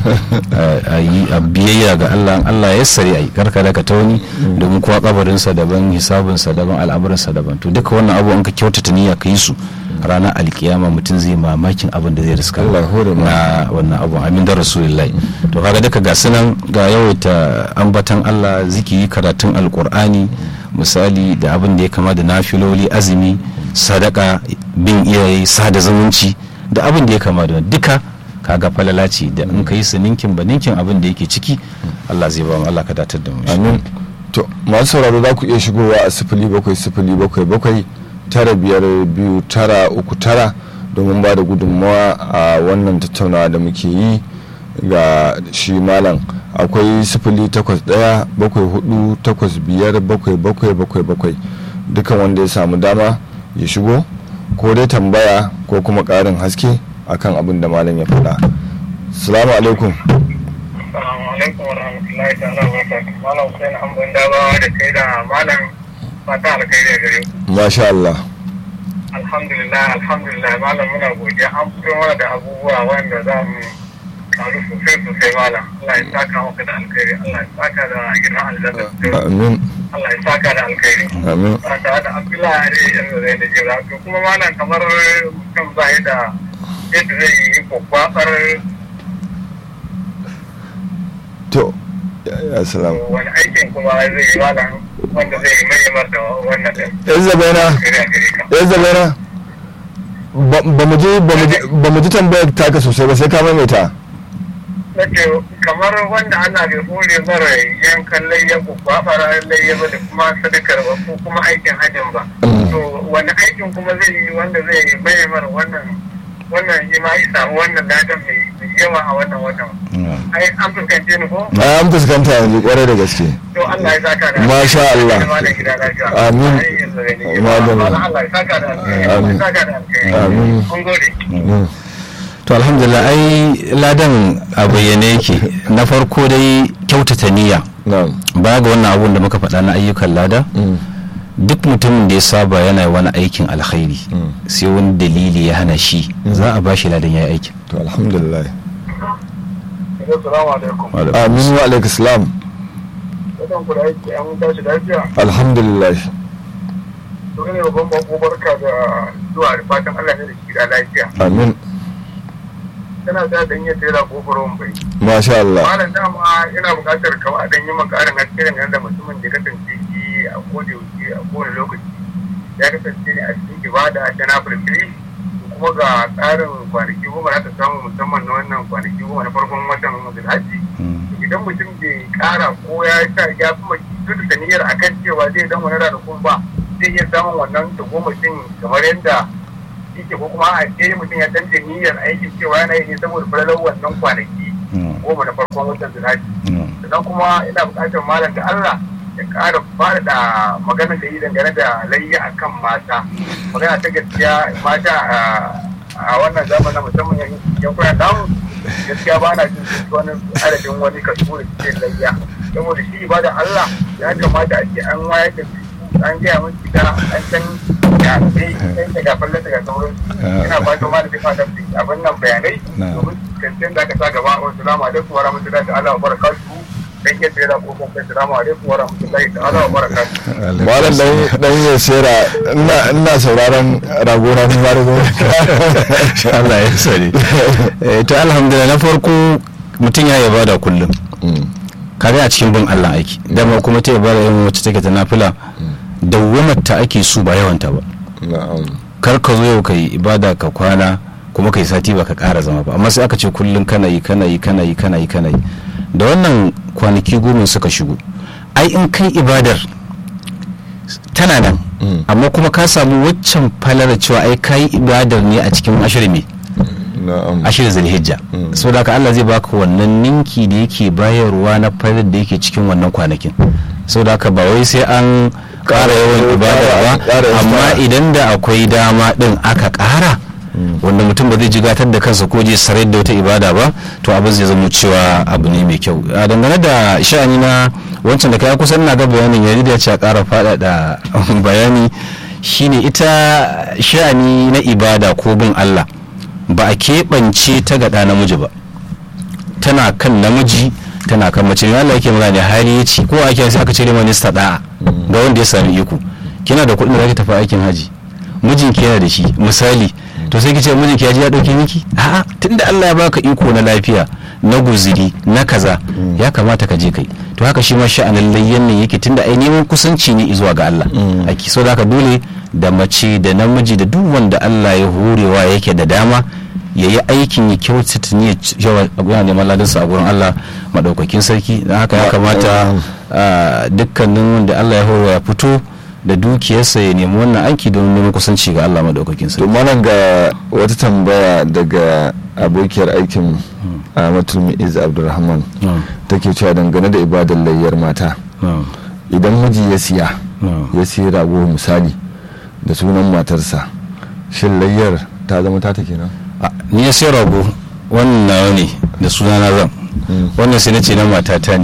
Speaker 2: a yi a biyayya ga Allah Allah ya sare ai karka da ka tauni domin kuwa kabarinsa daban hisabinsa daban al'amuransa daban to duka wannan abu an ka kyautata niyya ka yi su ranar alkiyama mutum zai mamakin abin da zai riska na wannan abu amin da rasulullahi to kaga duka ga sunan ga yawaita ambatan Allah zikiri karatun alkur'ani misali da abin da ya kama da nafiloli azumi sadaka bin iyaye sada zumunci da abin da ya kama da duka kaga falala ce da in ka yi su ninkin ba ninkin abin da yake ciki Allah zai ba mu Allah ka datar da mu
Speaker 1: amin to masu sauraro za ku iya shigowa a sifili bakwai sifili bakwai bakwai tara biyar biyu tara uku tara domin ba da gudunmawa a wannan tattaunawa da muke yi ga shi malam akwai sifili takwas daya bakwai hudu takwas biyar bakwai bakwai bakwai bakwai dukan wanda ya samu dama ya shigo ko dai tambaya ko kuma karin haske akan abin da malam ya faɗa salamu alaikum
Speaker 3: Assalamu alaikum wa rahmatullahi ta'ala wa barakatuh. Malam Hussein an ban dabawa da kai da malam fata alkhairi a gare ku.
Speaker 1: masha Allah
Speaker 3: Alhamdulillah alhamdulillah malam muna godiya an fito mana da abubuwa wanda za mu karu sosai sosai malam. Allah ya saka maka da alkhairi Allah ya saka da gidan aljanna.
Speaker 1: amin
Speaker 3: Allah ya saka da alkhairi.
Speaker 1: amin
Speaker 3: Ba tare da Abdullahi ne yanzu zai da jira to kuma malam kamar mutum zai da yadda zai yi kwakwabar
Speaker 1: to ya salamu
Speaker 3: wani aikin kuma zai yi malam wanda zai yi mai da wannan ɗin.
Speaker 1: yan zabaina
Speaker 3: Gare a gare ka.
Speaker 1: yan zabaina ba mu ji ba mu ji tambayar taka sosai ba sai ka maimaita
Speaker 3: nake kamar wanda ana bai hore mara yankan layya ko kwafara layya ba da kuma sadakar ba ko kuma aikin hajjin ba to wani aikin kuma zai yi wanda zai yi mai mara wannan wannan yi ma ya samu wannan ladan mai mai yawa a wannan watan ai an fuskance ni ko
Speaker 1: a an fuskanta yanzu kwarai da gaske
Speaker 3: to Allah ya saka da
Speaker 1: Masha Allah.
Speaker 3: malam gida lafiya
Speaker 1: Amin.
Speaker 3: Ai, yanzu ne ni.
Speaker 1: Madalla.
Speaker 3: Malam Allah ya saka da alheri Allah ya saka da alheri
Speaker 1: Amin.
Speaker 3: mun gode
Speaker 1: Mm.
Speaker 2: to alhamdulillah ai ladan a bayyane yake na farko dai kyautata niyya
Speaker 1: na'am
Speaker 2: baya ga wannan abun da muka faɗa na ayyukan lada
Speaker 1: Mm.
Speaker 2: duk mutumin da ya saba yana wani aikin alkhairi
Speaker 1: Mm.
Speaker 2: sai wani dalili ya hana shi za a bashi ladan ya yi aikin
Speaker 1: to alhamdulillah
Speaker 3: assalamu alaikum
Speaker 1: amin wa alaikum salam
Speaker 3: wadan ku da aiki an tashi lafiya
Speaker 1: alhamdulillah
Speaker 3: to ne babban bako barka da zuwa da fatan Allah ne da shi da lafiya
Speaker 1: amin
Speaker 3: tana da dan ya tsira kofuron bai
Speaker 1: masha Allah
Speaker 3: malam dama ina buƙatar kawai dan yi makarin gaskiya ne da mutumin da kasance shi a koda yaushe a kowane lokaci ya kasance ne a cikin ibada ta na firfiri kuma ga tsarin kwanaki goma za ta samu musamman na wannan kwanaki goma na farkon watan zulhaji idan mutum bai kara ko ya sa ya kuma duk da niyyar akan cewa zai dan wani ranakun ba zai iya samun wannan tagomashin kamar yadda yake ko kuma a ce mutum ya canza niyyar aikin cewa yana yi ne saboda falalar wannan kwanaki goma na farkon watan zulhaji sannan kuma ina buƙatar malam da Allah ya ƙara fara da magana da yi dangane da layya akan mata magana ta gaskiya mata a wannan zamanin musamman yankunan namu gaskiya ba na jin wani adadin wani kaso da cikin layya saboda shi ibada Allah ya kamata a ce an wayar da su an gaya mun kita an san ya sai sai daga fallan daga sauran ina fatan ma da tafa da abin nan bayanai domin kantin da aka sa gaba wa salamu alaikum wa rahmatullahi ta'ala wa barakatuhu dan ke tsira ko kuma salamu alaikum wa rahmatullahi ta'ala wa barakatuhu
Speaker 1: malam dan dan ya sera ina ina sauraron ragona ne ma da
Speaker 2: Allah ya sani eh to alhamdulillah na farko mutum ya yaba da kullum kare a cikin bin Allah aiki dama kuma ta yaba da yin wacce take ta nafila dawwamar ta ake so ba yawanta ba
Speaker 1: na'am
Speaker 2: kar ka zo yau kai ibada ka kwana kuma kai sati ba ka kara zama ba amma sai aka ce kullum kana yi kana yi kana yi kana yi kana yi da wannan kwanaki goma suka shigo ai in kai ibadar tana nan amma kuma ka samu waccan falar cewa ai kai ibadar ne a cikin ashirin me
Speaker 1: na'am
Speaker 2: ashirin zulhijja so da Allah zai baka wannan ninki da yake bayarwa na falar da yake cikin wannan kwanakin so da ba wai sai an ƙara yawan ibada ba
Speaker 1: ƙara yawan
Speaker 2: amma
Speaker 1: ibada.
Speaker 2: idan da akwai dama din aka ƙara wanda mutum ba zai jigatar da kansa ko je sarai da wata ibada ba to abin zai zama cewa abu ne mai kyau a dangane da sha'ani na wancan da kai kusan na ga bayanin yari da ya ce a ƙara faɗaɗa bayani shine ita sha'ani na ibada ko bin Allah ba a keɓance ta ga ɗa namiji ba tana kan namiji tana kan mace ne Allah yake magana ne hali ya ci ko ake sai aka cire minista da'a ga wanda ya sami iko kina da kuɗin da zaki tafi aikin haji mijinki yana da shi misali to sai kice mijinki ya ji ya dauke miki a'a tunda Allah ya baka iko na lafiya na guziri na kaza ya kamata ka je kai to haka shi ma sha'anin layyan ne yake tunda ai neman kusanci ne zuwa ga Allah ake so da haka dole da mace da namiji da duk wanda Allah ya horewa yake da dama ya yi aikin ya kyautata ne yawa yana neman ladansa a gurin Allah maɗaukakin sarki don haka ya kamata ah, dukkanin wanda Allah ya horo ya fito da dukiyarsa ya nemi wannan aiki don neman kusanci ga Allah maɗaukakin
Speaker 1: to
Speaker 2: sarki
Speaker 1: malam ga wata tambaya daga abokiyar aikin Amatul Mi'iz Abdulrahman
Speaker 2: Na'am,
Speaker 1: take cewa dangane da ibadar layyar mata
Speaker 2: na'am,
Speaker 1: idan miji ya siya
Speaker 2: na'am.
Speaker 1: ya siya rago misali da sunan matarsa shin layyar ta zama tata kenan
Speaker 2: Ah, ni ya sai rago wannan nawa ne da sunana zan wannan sai na ce na matata ne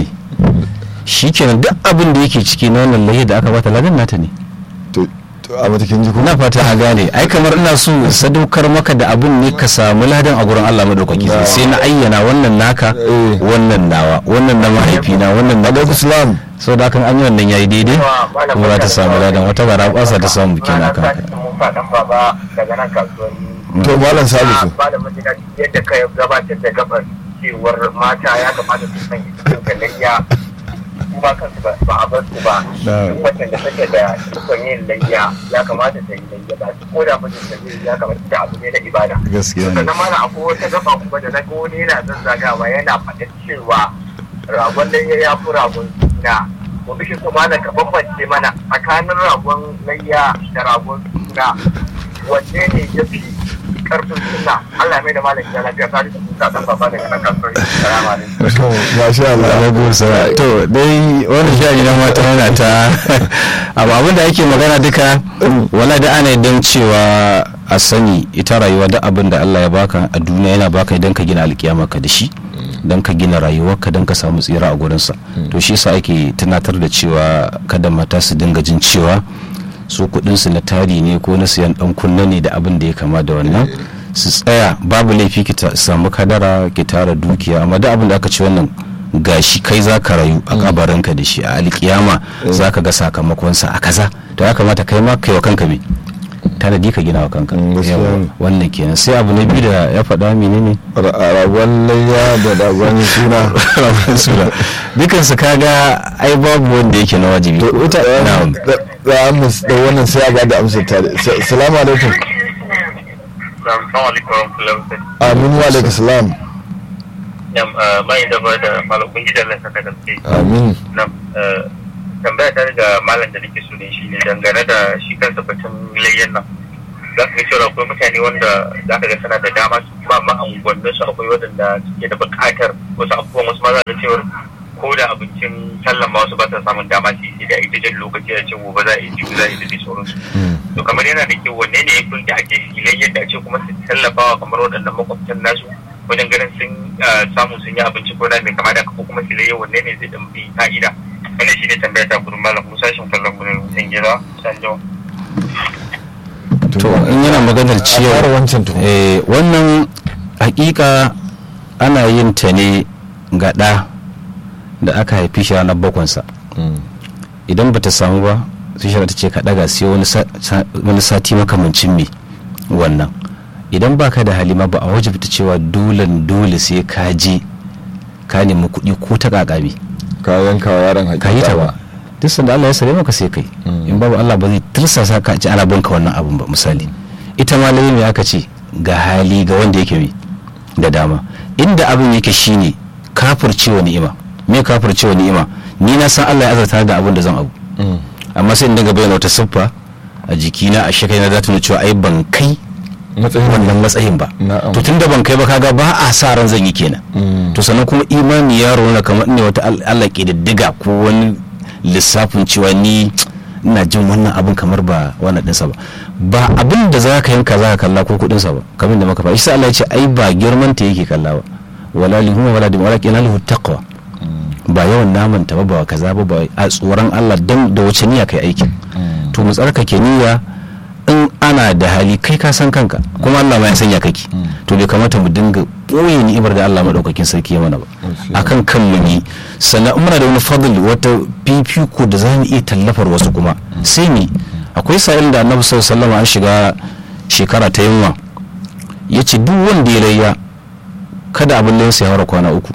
Speaker 2: shi kenan duk abin da yake ciki na wannan layi da aka bata ladan nata ne
Speaker 1: to to a matakin ji
Speaker 2: na fata a gane ai kamar ina so sadaukar maka da abun ne ka samu ladan a gurin Allah madaukaki
Speaker 1: Na.
Speaker 2: sai na ayyana wannan naka
Speaker 1: Eh.
Speaker 2: wannan nawa wannan na mahaifina wannan na
Speaker 1: alaikum salam
Speaker 2: so da kan an yi wannan yayi daidai kuma za ta samu ladan wata bara kwasa ta samu kenan kan
Speaker 3: dan baba daga nan kasuwanni
Speaker 1: to malam salisu
Speaker 3: ba da majina yadda ka gabatar da gabar cewar mata ya kamata su san cikin galayya su ba kansu ba ba a bar su ba duk wacce da take da ikon yin layya ya kamata ta yi layya ba su koda mijin da zai ya kamata ta abu ne na ibada
Speaker 2: gaskiya ne
Speaker 3: sannan mana akwai wata gaba kuma da na ga wani yana zazzagawa yana faɗin cewa ragon layya ya fi ragon suna to bishin su mana ka bambance mana tsakanin ragon layya da ragon suna wanne ne ya fi karfin suna Allah mai da malam ya lafiya ta rika suna dan baba daga nan kasuwar salamu alaikum
Speaker 1: masha Allah
Speaker 2: Alaikum salam. to dai wani shari na mata yana ta abu abin da ake magana duka wala da ana don cewa a sani ita rayuwa da abin da Allah ya baka a duniya yana baka idan ka gina alkiyama ka da shi don ka gina rayuwarka don ka samu tsira a gurinsa to shi yasa ake tunatar da cewa kada mata su dinga jin cewa su kudinsu na tari ne ko na siyan dan kunna ne da abin da ya kama da wannan su tsaya babu laifi ki ta- samu kadara ki tara dukiya amma da abin da aka ce wannan gashi kai za ka rayu a kabarinka da shi a alkiyama za ka ga sakamakonsa a kaza to ya kamata kai ma kai wa kanka me tanadi ka gina wa kanka
Speaker 1: Mm, gaskiya
Speaker 2: Yawa,
Speaker 1: ne.
Speaker 2: wannan kenan sai abu na biyu da ya faɗa menene
Speaker 1: ragon layya da ragon suna
Speaker 2: rabon suna dukansu kaga ai babu wanda yake na wajibi
Speaker 1: to ita
Speaker 2: Na'am.
Speaker 1: da amus da wannan sai a ba da amsar tare Sa- salamu alaikum
Speaker 3: Assalamu alaikum warahmatullahi wabarakatuh.
Speaker 1: amin wa alaikum salam
Speaker 3: Yam mai da ba da malakun gidan nan saka gaske.
Speaker 1: amin
Speaker 3: Nam tambaya ta daga malam da nake so ne shi ne dangane da shi kansa batun layyan nan. Za ka ga cewa akwai mutane wanda za ka ga suna da dama su ba ma unguwannin su akwai waɗanda suke da buƙatar wasu abubuwan wasu ma za ka ga cewar ko da abincin sallan ma wasu ba sa samun dama su yi sai da ita jan lokaci a ce gobe za a yi jibi za a yi da dai sauransu. to kamar yana da kyau wanne ne ya fi da ake filai yadda a ce kuma su tallafawa kamar waɗannan makwabtan nasu wajen ganin sun ah, samu sun yi abinci ko da mai kama da haka, ko kuma filai wanne ne zai ɗan bi ka'ida wannan shi ne tambaya ta gurin malam musa shin kallon gurin yan gida sanjo
Speaker 2: to in yana maganar
Speaker 1: a fara
Speaker 2: ciwo
Speaker 1: wancan tukun
Speaker 2: eh, wannan hakika ana yin ta ne ga ɗa da aka haifi shi ranar bakwansa
Speaker 1: Mm.
Speaker 2: idan bata samu ba sai shara ta ce ka daga sai wani sa- sa- wani sati makamancin me wannan idan baka da halima ba a wajibta cewa dole dole sai ka je ka nemi kuɗi ko ta kakami
Speaker 1: ka yanka wa yaron
Speaker 2: ka yi ta ba
Speaker 1: hakika
Speaker 2: duk sanda Allah ya sare maka sai kai
Speaker 1: Mm.
Speaker 2: in babu Allah ba zai tirsasa ka ci ana banka wannan abun ba misali ita ma lalle me aka ce ga hali ga wanda yake mi da dama inda abin yake shine kafircewa ni'ima me kafircewa ni'ima ni na san Allah ya azarta da abin da zan abu
Speaker 1: Mm.
Speaker 2: amma sai in dinga bayyana wata siffa a jikina a shekai na zata nuna cewa ai ban kai
Speaker 1: matsayin
Speaker 2: wannan matsayin ba
Speaker 1: Na'am.
Speaker 2: to tunda ban kai ba kaga ba a sa ran zan yi kenan
Speaker 1: Mm.
Speaker 2: to sannan kuma imani yaro na kamar ne wata al- Allah ke diddiga ko wani lissafin cewa ni ina jin wannan abin kamar ba wannan dinsa ba ba abin da za ka yanka za ka kalla ko kudinsa ba kamar da maka faɗi shi sa Allah ya ce ai ba girman ta yake kalla ba wala lihuma wala dim wala kinalahu taqwa ba yawan naman ta ba ba kaza ba ba a tsoron Allah dan da wace niyya kai aikin
Speaker 1: Mm.
Speaker 2: to mu tsarkake niyya in ana da hali kai ka san kanka kuma Allah ma ya sanya kake
Speaker 1: Mm.
Speaker 2: to bai kamata mu dinga ɓoye ni'imar da Allah madaukakin sarki ya mana ba
Speaker 1: Gaskiya.
Speaker 2: akan kan mu yi sannan in muna da wani fadl wata fifiko da za mu iya tallafar wasu kuma sai ni akwai sa'ilin da annabi sallallahu alaihi wasallam an shiga shekara ta yunwa yace duk wanda ya layya kada abin lansa ya hara kwana uku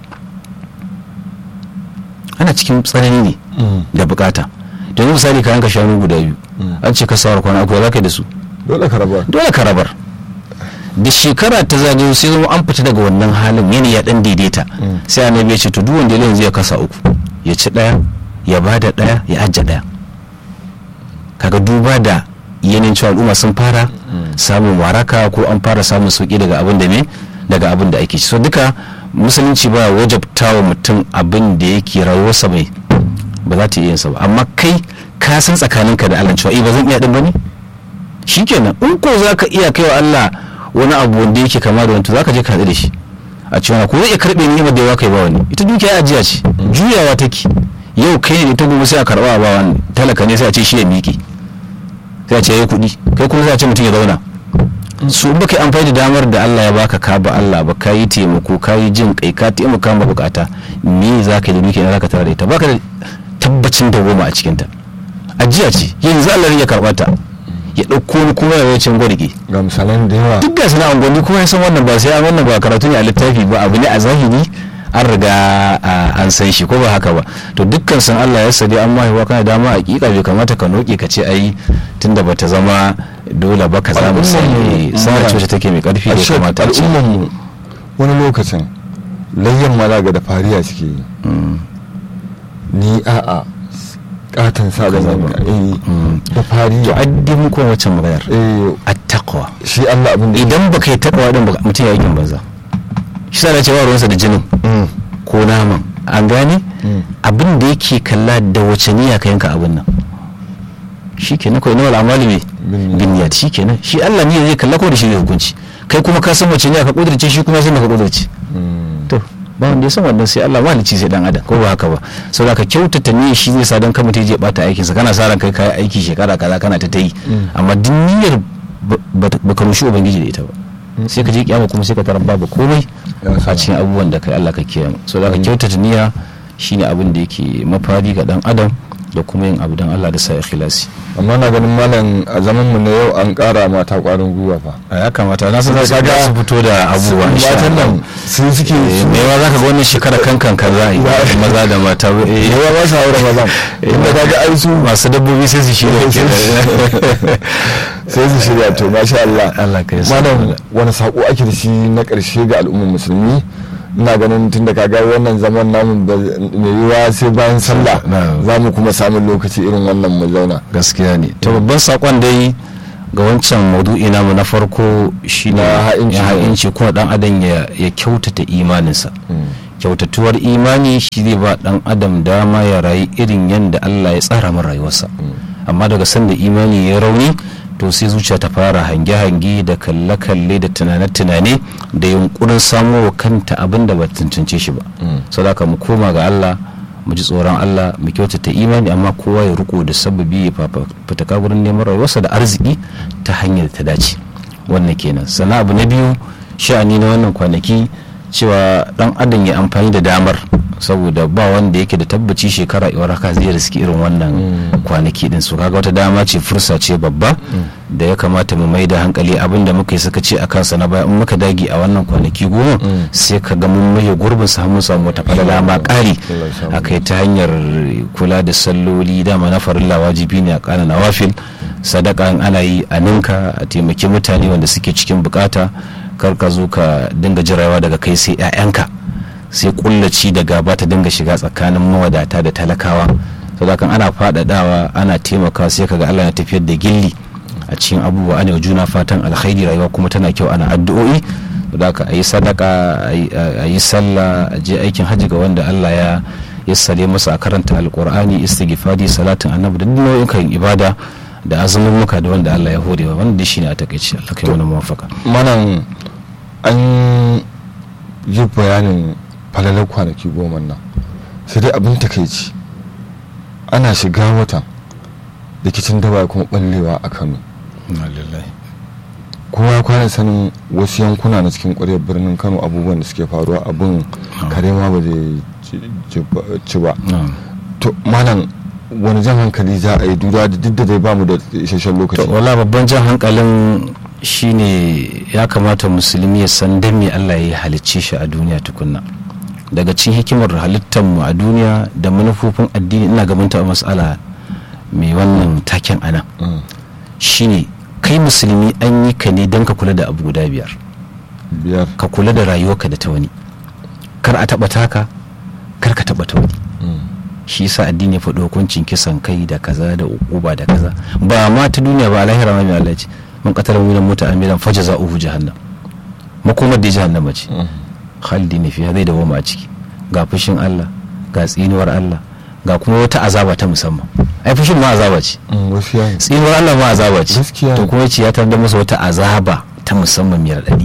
Speaker 2: ana cikin tsanani ne
Speaker 1: Mm.
Speaker 2: da bukata yanzu misali ka yanka shanu guda biyu
Speaker 1: Mm.
Speaker 2: an ce ka sawar kwana uku ya za ka yi da su
Speaker 1: dole ka raba
Speaker 2: dole ka rabar da shekara ta zagayo sai zama an fita daga wannan halin yanayi ya dan daidaita
Speaker 1: Mm.
Speaker 2: sai annabi ya ce to duk wanda ya yanzu ya kasa uku ya ci daya ya bada daya ya ajja daya kaga duba da yanayin cewa al'umma sun fara samun waraka ko an fara samun sauki daga abin da me daga abin da ake ci so duka musulunci ba wajabta wa mutum abin da yake rayuwarsa mai ba za ta iya yinsa ba amma kai ka san tsakaninka da Allah cewa eh ba zan iya din bane shikenan in ko za ka iya kai wa Allah wani abu wanda yake kama da wani za ka je ka haɗu da shi a cewa ko zai iya karɓe ni'imar da ya kai ba wani ita dukiya ajiya ce juyawa take yau kai ne ta gobe sai a karɓa a ba wani talaka ne sai a ce shi ya miƙe sai a ce ya yi kuɗi kai kuma sai a ce mutum ya zauna su baka yi amfani da damar da Allah ya baka ka ba Allah ba ka yi taimako ka yi jin kai ka taimaka ma bukata me za ka yi da dukiya na za ka tara da ita baka da tabbacin da goma a cikinta ajiya ce yanzu Allah ya karɓa ta ya ɗauko ni kuma ya wuce gwarge
Speaker 1: ga misalan da yawa
Speaker 2: duk ga suna unguwanni kuma ya san wannan ba sai an wannan ba karatu ne a littafi ba abu ne a zahiri an riga a- an san shi ko ba haka ba to dukkan san Allah ya sadi an mahaifa kana dama hakika bai kamata ka noke ka ce ai tunda bata zama dole ba ka zamu sai
Speaker 1: Al'umman mu-
Speaker 2: sana ce wacce take mai karfi da
Speaker 1: Ashe,
Speaker 2: kamata a ce
Speaker 1: al'umman mu wani lokacin layyan ma za ga da fariya suke yi ni a'a katon sa da zan yi
Speaker 2: Mm.
Speaker 1: da
Speaker 2: to
Speaker 1: fariya
Speaker 2: addi mu kuma wacce maganar
Speaker 1: eh
Speaker 2: at-taqwa
Speaker 1: shi Allah abin da
Speaker 2: idan baka yi takwa din ba mutum ya yi aikin banza shi sa na ce ba ruwansa da jinin
Speaker 1: Mm.
Speaker 2: ko naman an gane
Speaker 1: Mm.
Speaker 2: abin da yake kalla da wace niyya ka yanka abin nan shi kenan kawai nawal amali ne
Speaker 1: Bin-
Speaker 2: bin niyat shi kenan shi Allah ne zai kalla ko da shi zai hukunci kai kuma ka san wace niyya ka kudurce shi kuma sai ka kudurce
Speaker 1: Mm.
Speaker 2: to ba wanda ya san wannan sai Allah malici sai dan adam ko ba haka ba saboda ka kyautata niyyar shi zai sa dan ka mutum je bata aikin sa kana sa ran kai kai aiki shekara kaza kana ta ta yi
Speaker 1: Mm.
Speaker 2: amma duk niyyar ba- ba ka rushi ubangiji da ita ba sai ka je kiyama kuma sai ka tarar babu komai
Speaker 1: Ya
Speaker 2: a
Speaker 1: sama.
Speaker 2: cikin abubuwan da kai Allah ka kiyaye so da ka kyautata niyya shine abin da yake mafari ga dan adam da kuma yin abu don Allah da sa ikhlasi
Speaker 1: amma na ganin malam a zaman mu na yau an kara mata kwarin gwiwa fa
Speaker 2: a ya kamata na san
Speaker 1: Kuma
Speaker 2: za
Speaker 1: kaga
Speaker 2: su fito da abubuwa insha
Speaker 1: matan
Speaker 2: Allah.
Speaker 1: nan sun suke
Speaker 2: Eh,
Speaker 1: su
Speaker 2: me yawa zaka ga wannan shekara kankan kan za a yi maza da mata eh,
Speaker 1: yawa ba su haura mazan inda kaga ai su
Speaker 2: masu dabbobi sai su shirya kenan.
Speaker 1: sai su shirya to masha Allah
Speaker 2: Allah ka yi sa
Speaker 1: malam
Speaker 2: mana.
Speaker 1: wani sako ake da shi na karshe ga al'ummar musulmi ina ganin tun da kaga wannan zaman namu ba mai yiwa sai bayan sallah
Speaker 2: Na'am.
Speaker 1: za mu kuma samun lokaci irin wannan mu zauna
Speaker 2: gaskiya ne to babban sakon dai ga wancan maudu'i namu na farko shine
Speaker 1: Na ha'inci.
Speaker 2: ya ha'inci kuma dan adam ya ya kyautata imaninsa kyautatuwar imani shi zai ba dan adam dama ya rayu irin yadda Allah ya tsara min rayuwarsa amma daga sanda imani ya rauni to sai zuciya ta fara hange-hange da kalle-kalle da tunane-tunane da yunkurin samo wa kanta abin da ba ta cancance shi ba saboda mu koma ga Allah mu ji tsoron Allah mu kyautata imani amma kowa ya riko da sababi ya fitaka wurin neman rayuwarsa da arziki ta hanyar da ta dace wannan kenan sannan abu na biyu sha'ani na wannan kwanaki cewa dan adam ya amfani da damar saboda ba wanda yake da tabbaci shekara iwar haka zai riski irin wannan kwanaki din su kaga wata dama ce fursa ce babba da ya kamata mu mai da hankali abin da muka yi suka ce a kansa na baya in muka dage a wannan kwanaki goma sai ka ga mun maye gurbin sa mun samu wata falala ma kari a kai ta hanyar kula da salloli dama na farilla wajibi ne a kana nawafil sadaka in ana yi a ninka a taimaki mutane wanda suke cikin bukata kar ka zo ka dinga jirawa daga kai sai 'ya'yanka sai kullaci da gaba ta dinga shiga tsakanin mawadata da talakawa saboda kan ana faɗaɗawa ana taimaka sai kaga Allah ya tafiyar da gilli a cikin abubuwa ana wa juna fatan alkhairi rayuwa kuma tana kyau ana addu'o'i da ka a yi sadaka a yi sallah a je aikin hajji ga wanda Allah ya yassare masa a karanta alkur'ani istighfari salatin annabi da nau'ikan ibada da azumin muka da wanda Allah ya horewa wanda shi ne a takaici Allah kai wani muwafaka
Speaker 1: manan an yi bayanin falalar kwanaki goma nan sai dai abin takaici ana shiga watan rikicin daba kuma ballewa a kano kowa ya kwana sanin wasu yankuna na cikin ƙwaryar birnin kano abubuwan da suke faruwa abin kare ma ba zai ci ba to malam wani jan hankali za a yi duda da duk da dai bamu da isasshen lokaci
Speaker 2: wala babban jan hankalin shine ya kamata musulmi ya san dan me Allah ya halicce shi a duniya tukunna daga cikin hikimar halittar mu a duniya da manufofin addini ina gaban ta mas'ala mai wannan taken ana shine kai musulmi an yi ka ne don ka kula da abu guda biyar
Speaker 1: biyar
Speaker 2: ka kula da rayuwarka da ta wani kar a taba taka kar ka taba ta wani shi yasa addini ya faɗi hukuncin kisan kai da kaza da ukuba da kaza ba ma ta duniya ba lahira ma mai Allah ce mun qatala mu'minan muta'ammidan fajaza'uhu jahannam makomar da jahannama ce khalidin fiha zai dawo a ciki ga fushin Allah ga tsinuwar Allah ga kuma wata azaba ta musamman ai fushin ma azaba ce tsinuwar Allah ma azaba ce to kuma yace ya tarda masa wata azaba ta musamman mai raɗaɗi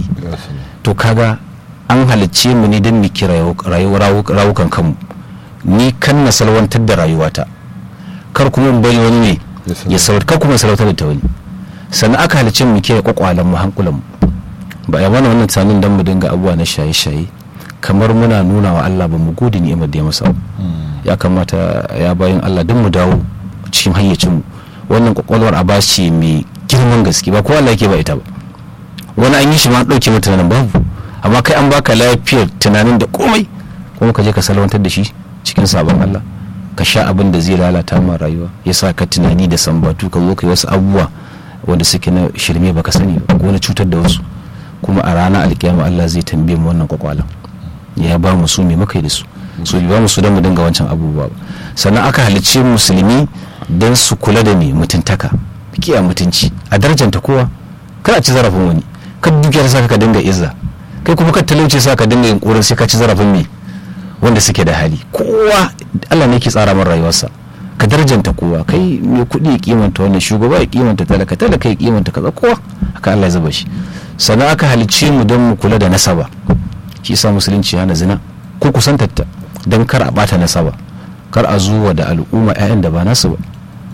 Speaker 2: to kaga an halicce mu ne don mu kira rawukan kanmu ni kan na salwantar da rayuwata kar kuma in bari wani ne ya salwantar kar kuma salwantar da ta wani sannan aka halicce mu kiyaye kwakwalan mu hankulan mu ba ya mana wannan tunanin dan mu dinga abubuwa na shaye-shaye kamar muna nuna wa Allah ba mu gode ni'imar da ya masa ya kamata ya bayan Allah don mu dawo cikin hayyacin mu wannan kwakwalwar a ce mai girman gaske ba kowa Allah yake ba ita ba wani an yi shi ma an ɗauke mata tunanin babu amma kai an baka lafiyar tunanin da komai kuma ka je ka salwantar da shi cikin sabon Allah ka sha abin da zai lalata ma rayuwa ya sa ka tunani da sambatu ka zo ka yi wasu abubuwa wanda suke na shirme baka sani ba ko na cutar da wasu kuma a ranar alkiyama Allah zai tambaye mu wannan kwakwalan ya ba mu su me muka yi da su su ba mu su don mu dinga wancan abubuwa ba sannan aka halicce musulmi don su kula da me mutuntaka kiya mutunci a darajanta kowa kada ci zarafin wani kada dukiyar sa ka dinga izza kai kuma kada talauci sa ka dinga yunkurin sai ka ci zarafin me wanda suke da hali kowa Allah ne ke tsara min rayuwarsa ka darajanta kowa kai mai kuɗi ya kimanta wannan shugaba ya kimanta talaka talaka ya kimanta kaza kowa haka Allah ya zuba shi sannan aka halicce mu don mu kula da nasaba shi sa musulunci hana zina ko kusantatta don kar a bata nasaba kar a zuwa da al'umma 'ya'yan da ba nasu ba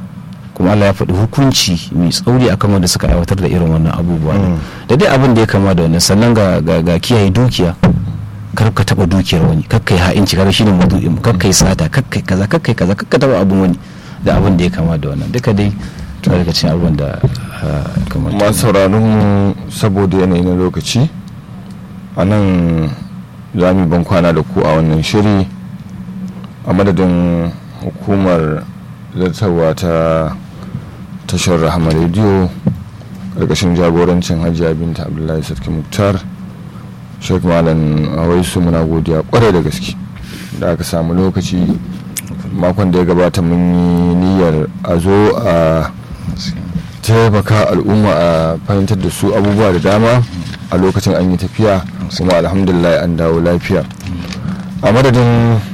Speaker 2: kuma Allah ya faɗi hukunci mai tsauri akan wanda suka aiwatar da irin wannan abubuwa da dai abin da ya kama da wannan sannan ga kiyaye dukiya kar ka taba dukiyar wani kar kai ha'inci kaga shine maudu'in kar kai sata kar kai kaza kar kai kaza kar ka taba abun wani da abin da ya kama da wannan duka dai tana daga cikin abubuwan da kamar
Speaker 1: masu sauraron mu saboda yanayi na lokaci a nan za mu ban kwana da ku a wannan shiri a madadin hukumar zartarwa ta tashar rahama rediyo karkashin jagorancin hajiya binta abdullahi sarki muktar sheik malam awaisu muna godiya kwarai da gaske da aka samu lokaci makon da ya gabata mun yi niyyar a zo a taimaka al'umma a fahimtar da su abubuwa da dama a lokacin an yi tafiya kuma alhamdulillah an dawo lafiya a madadin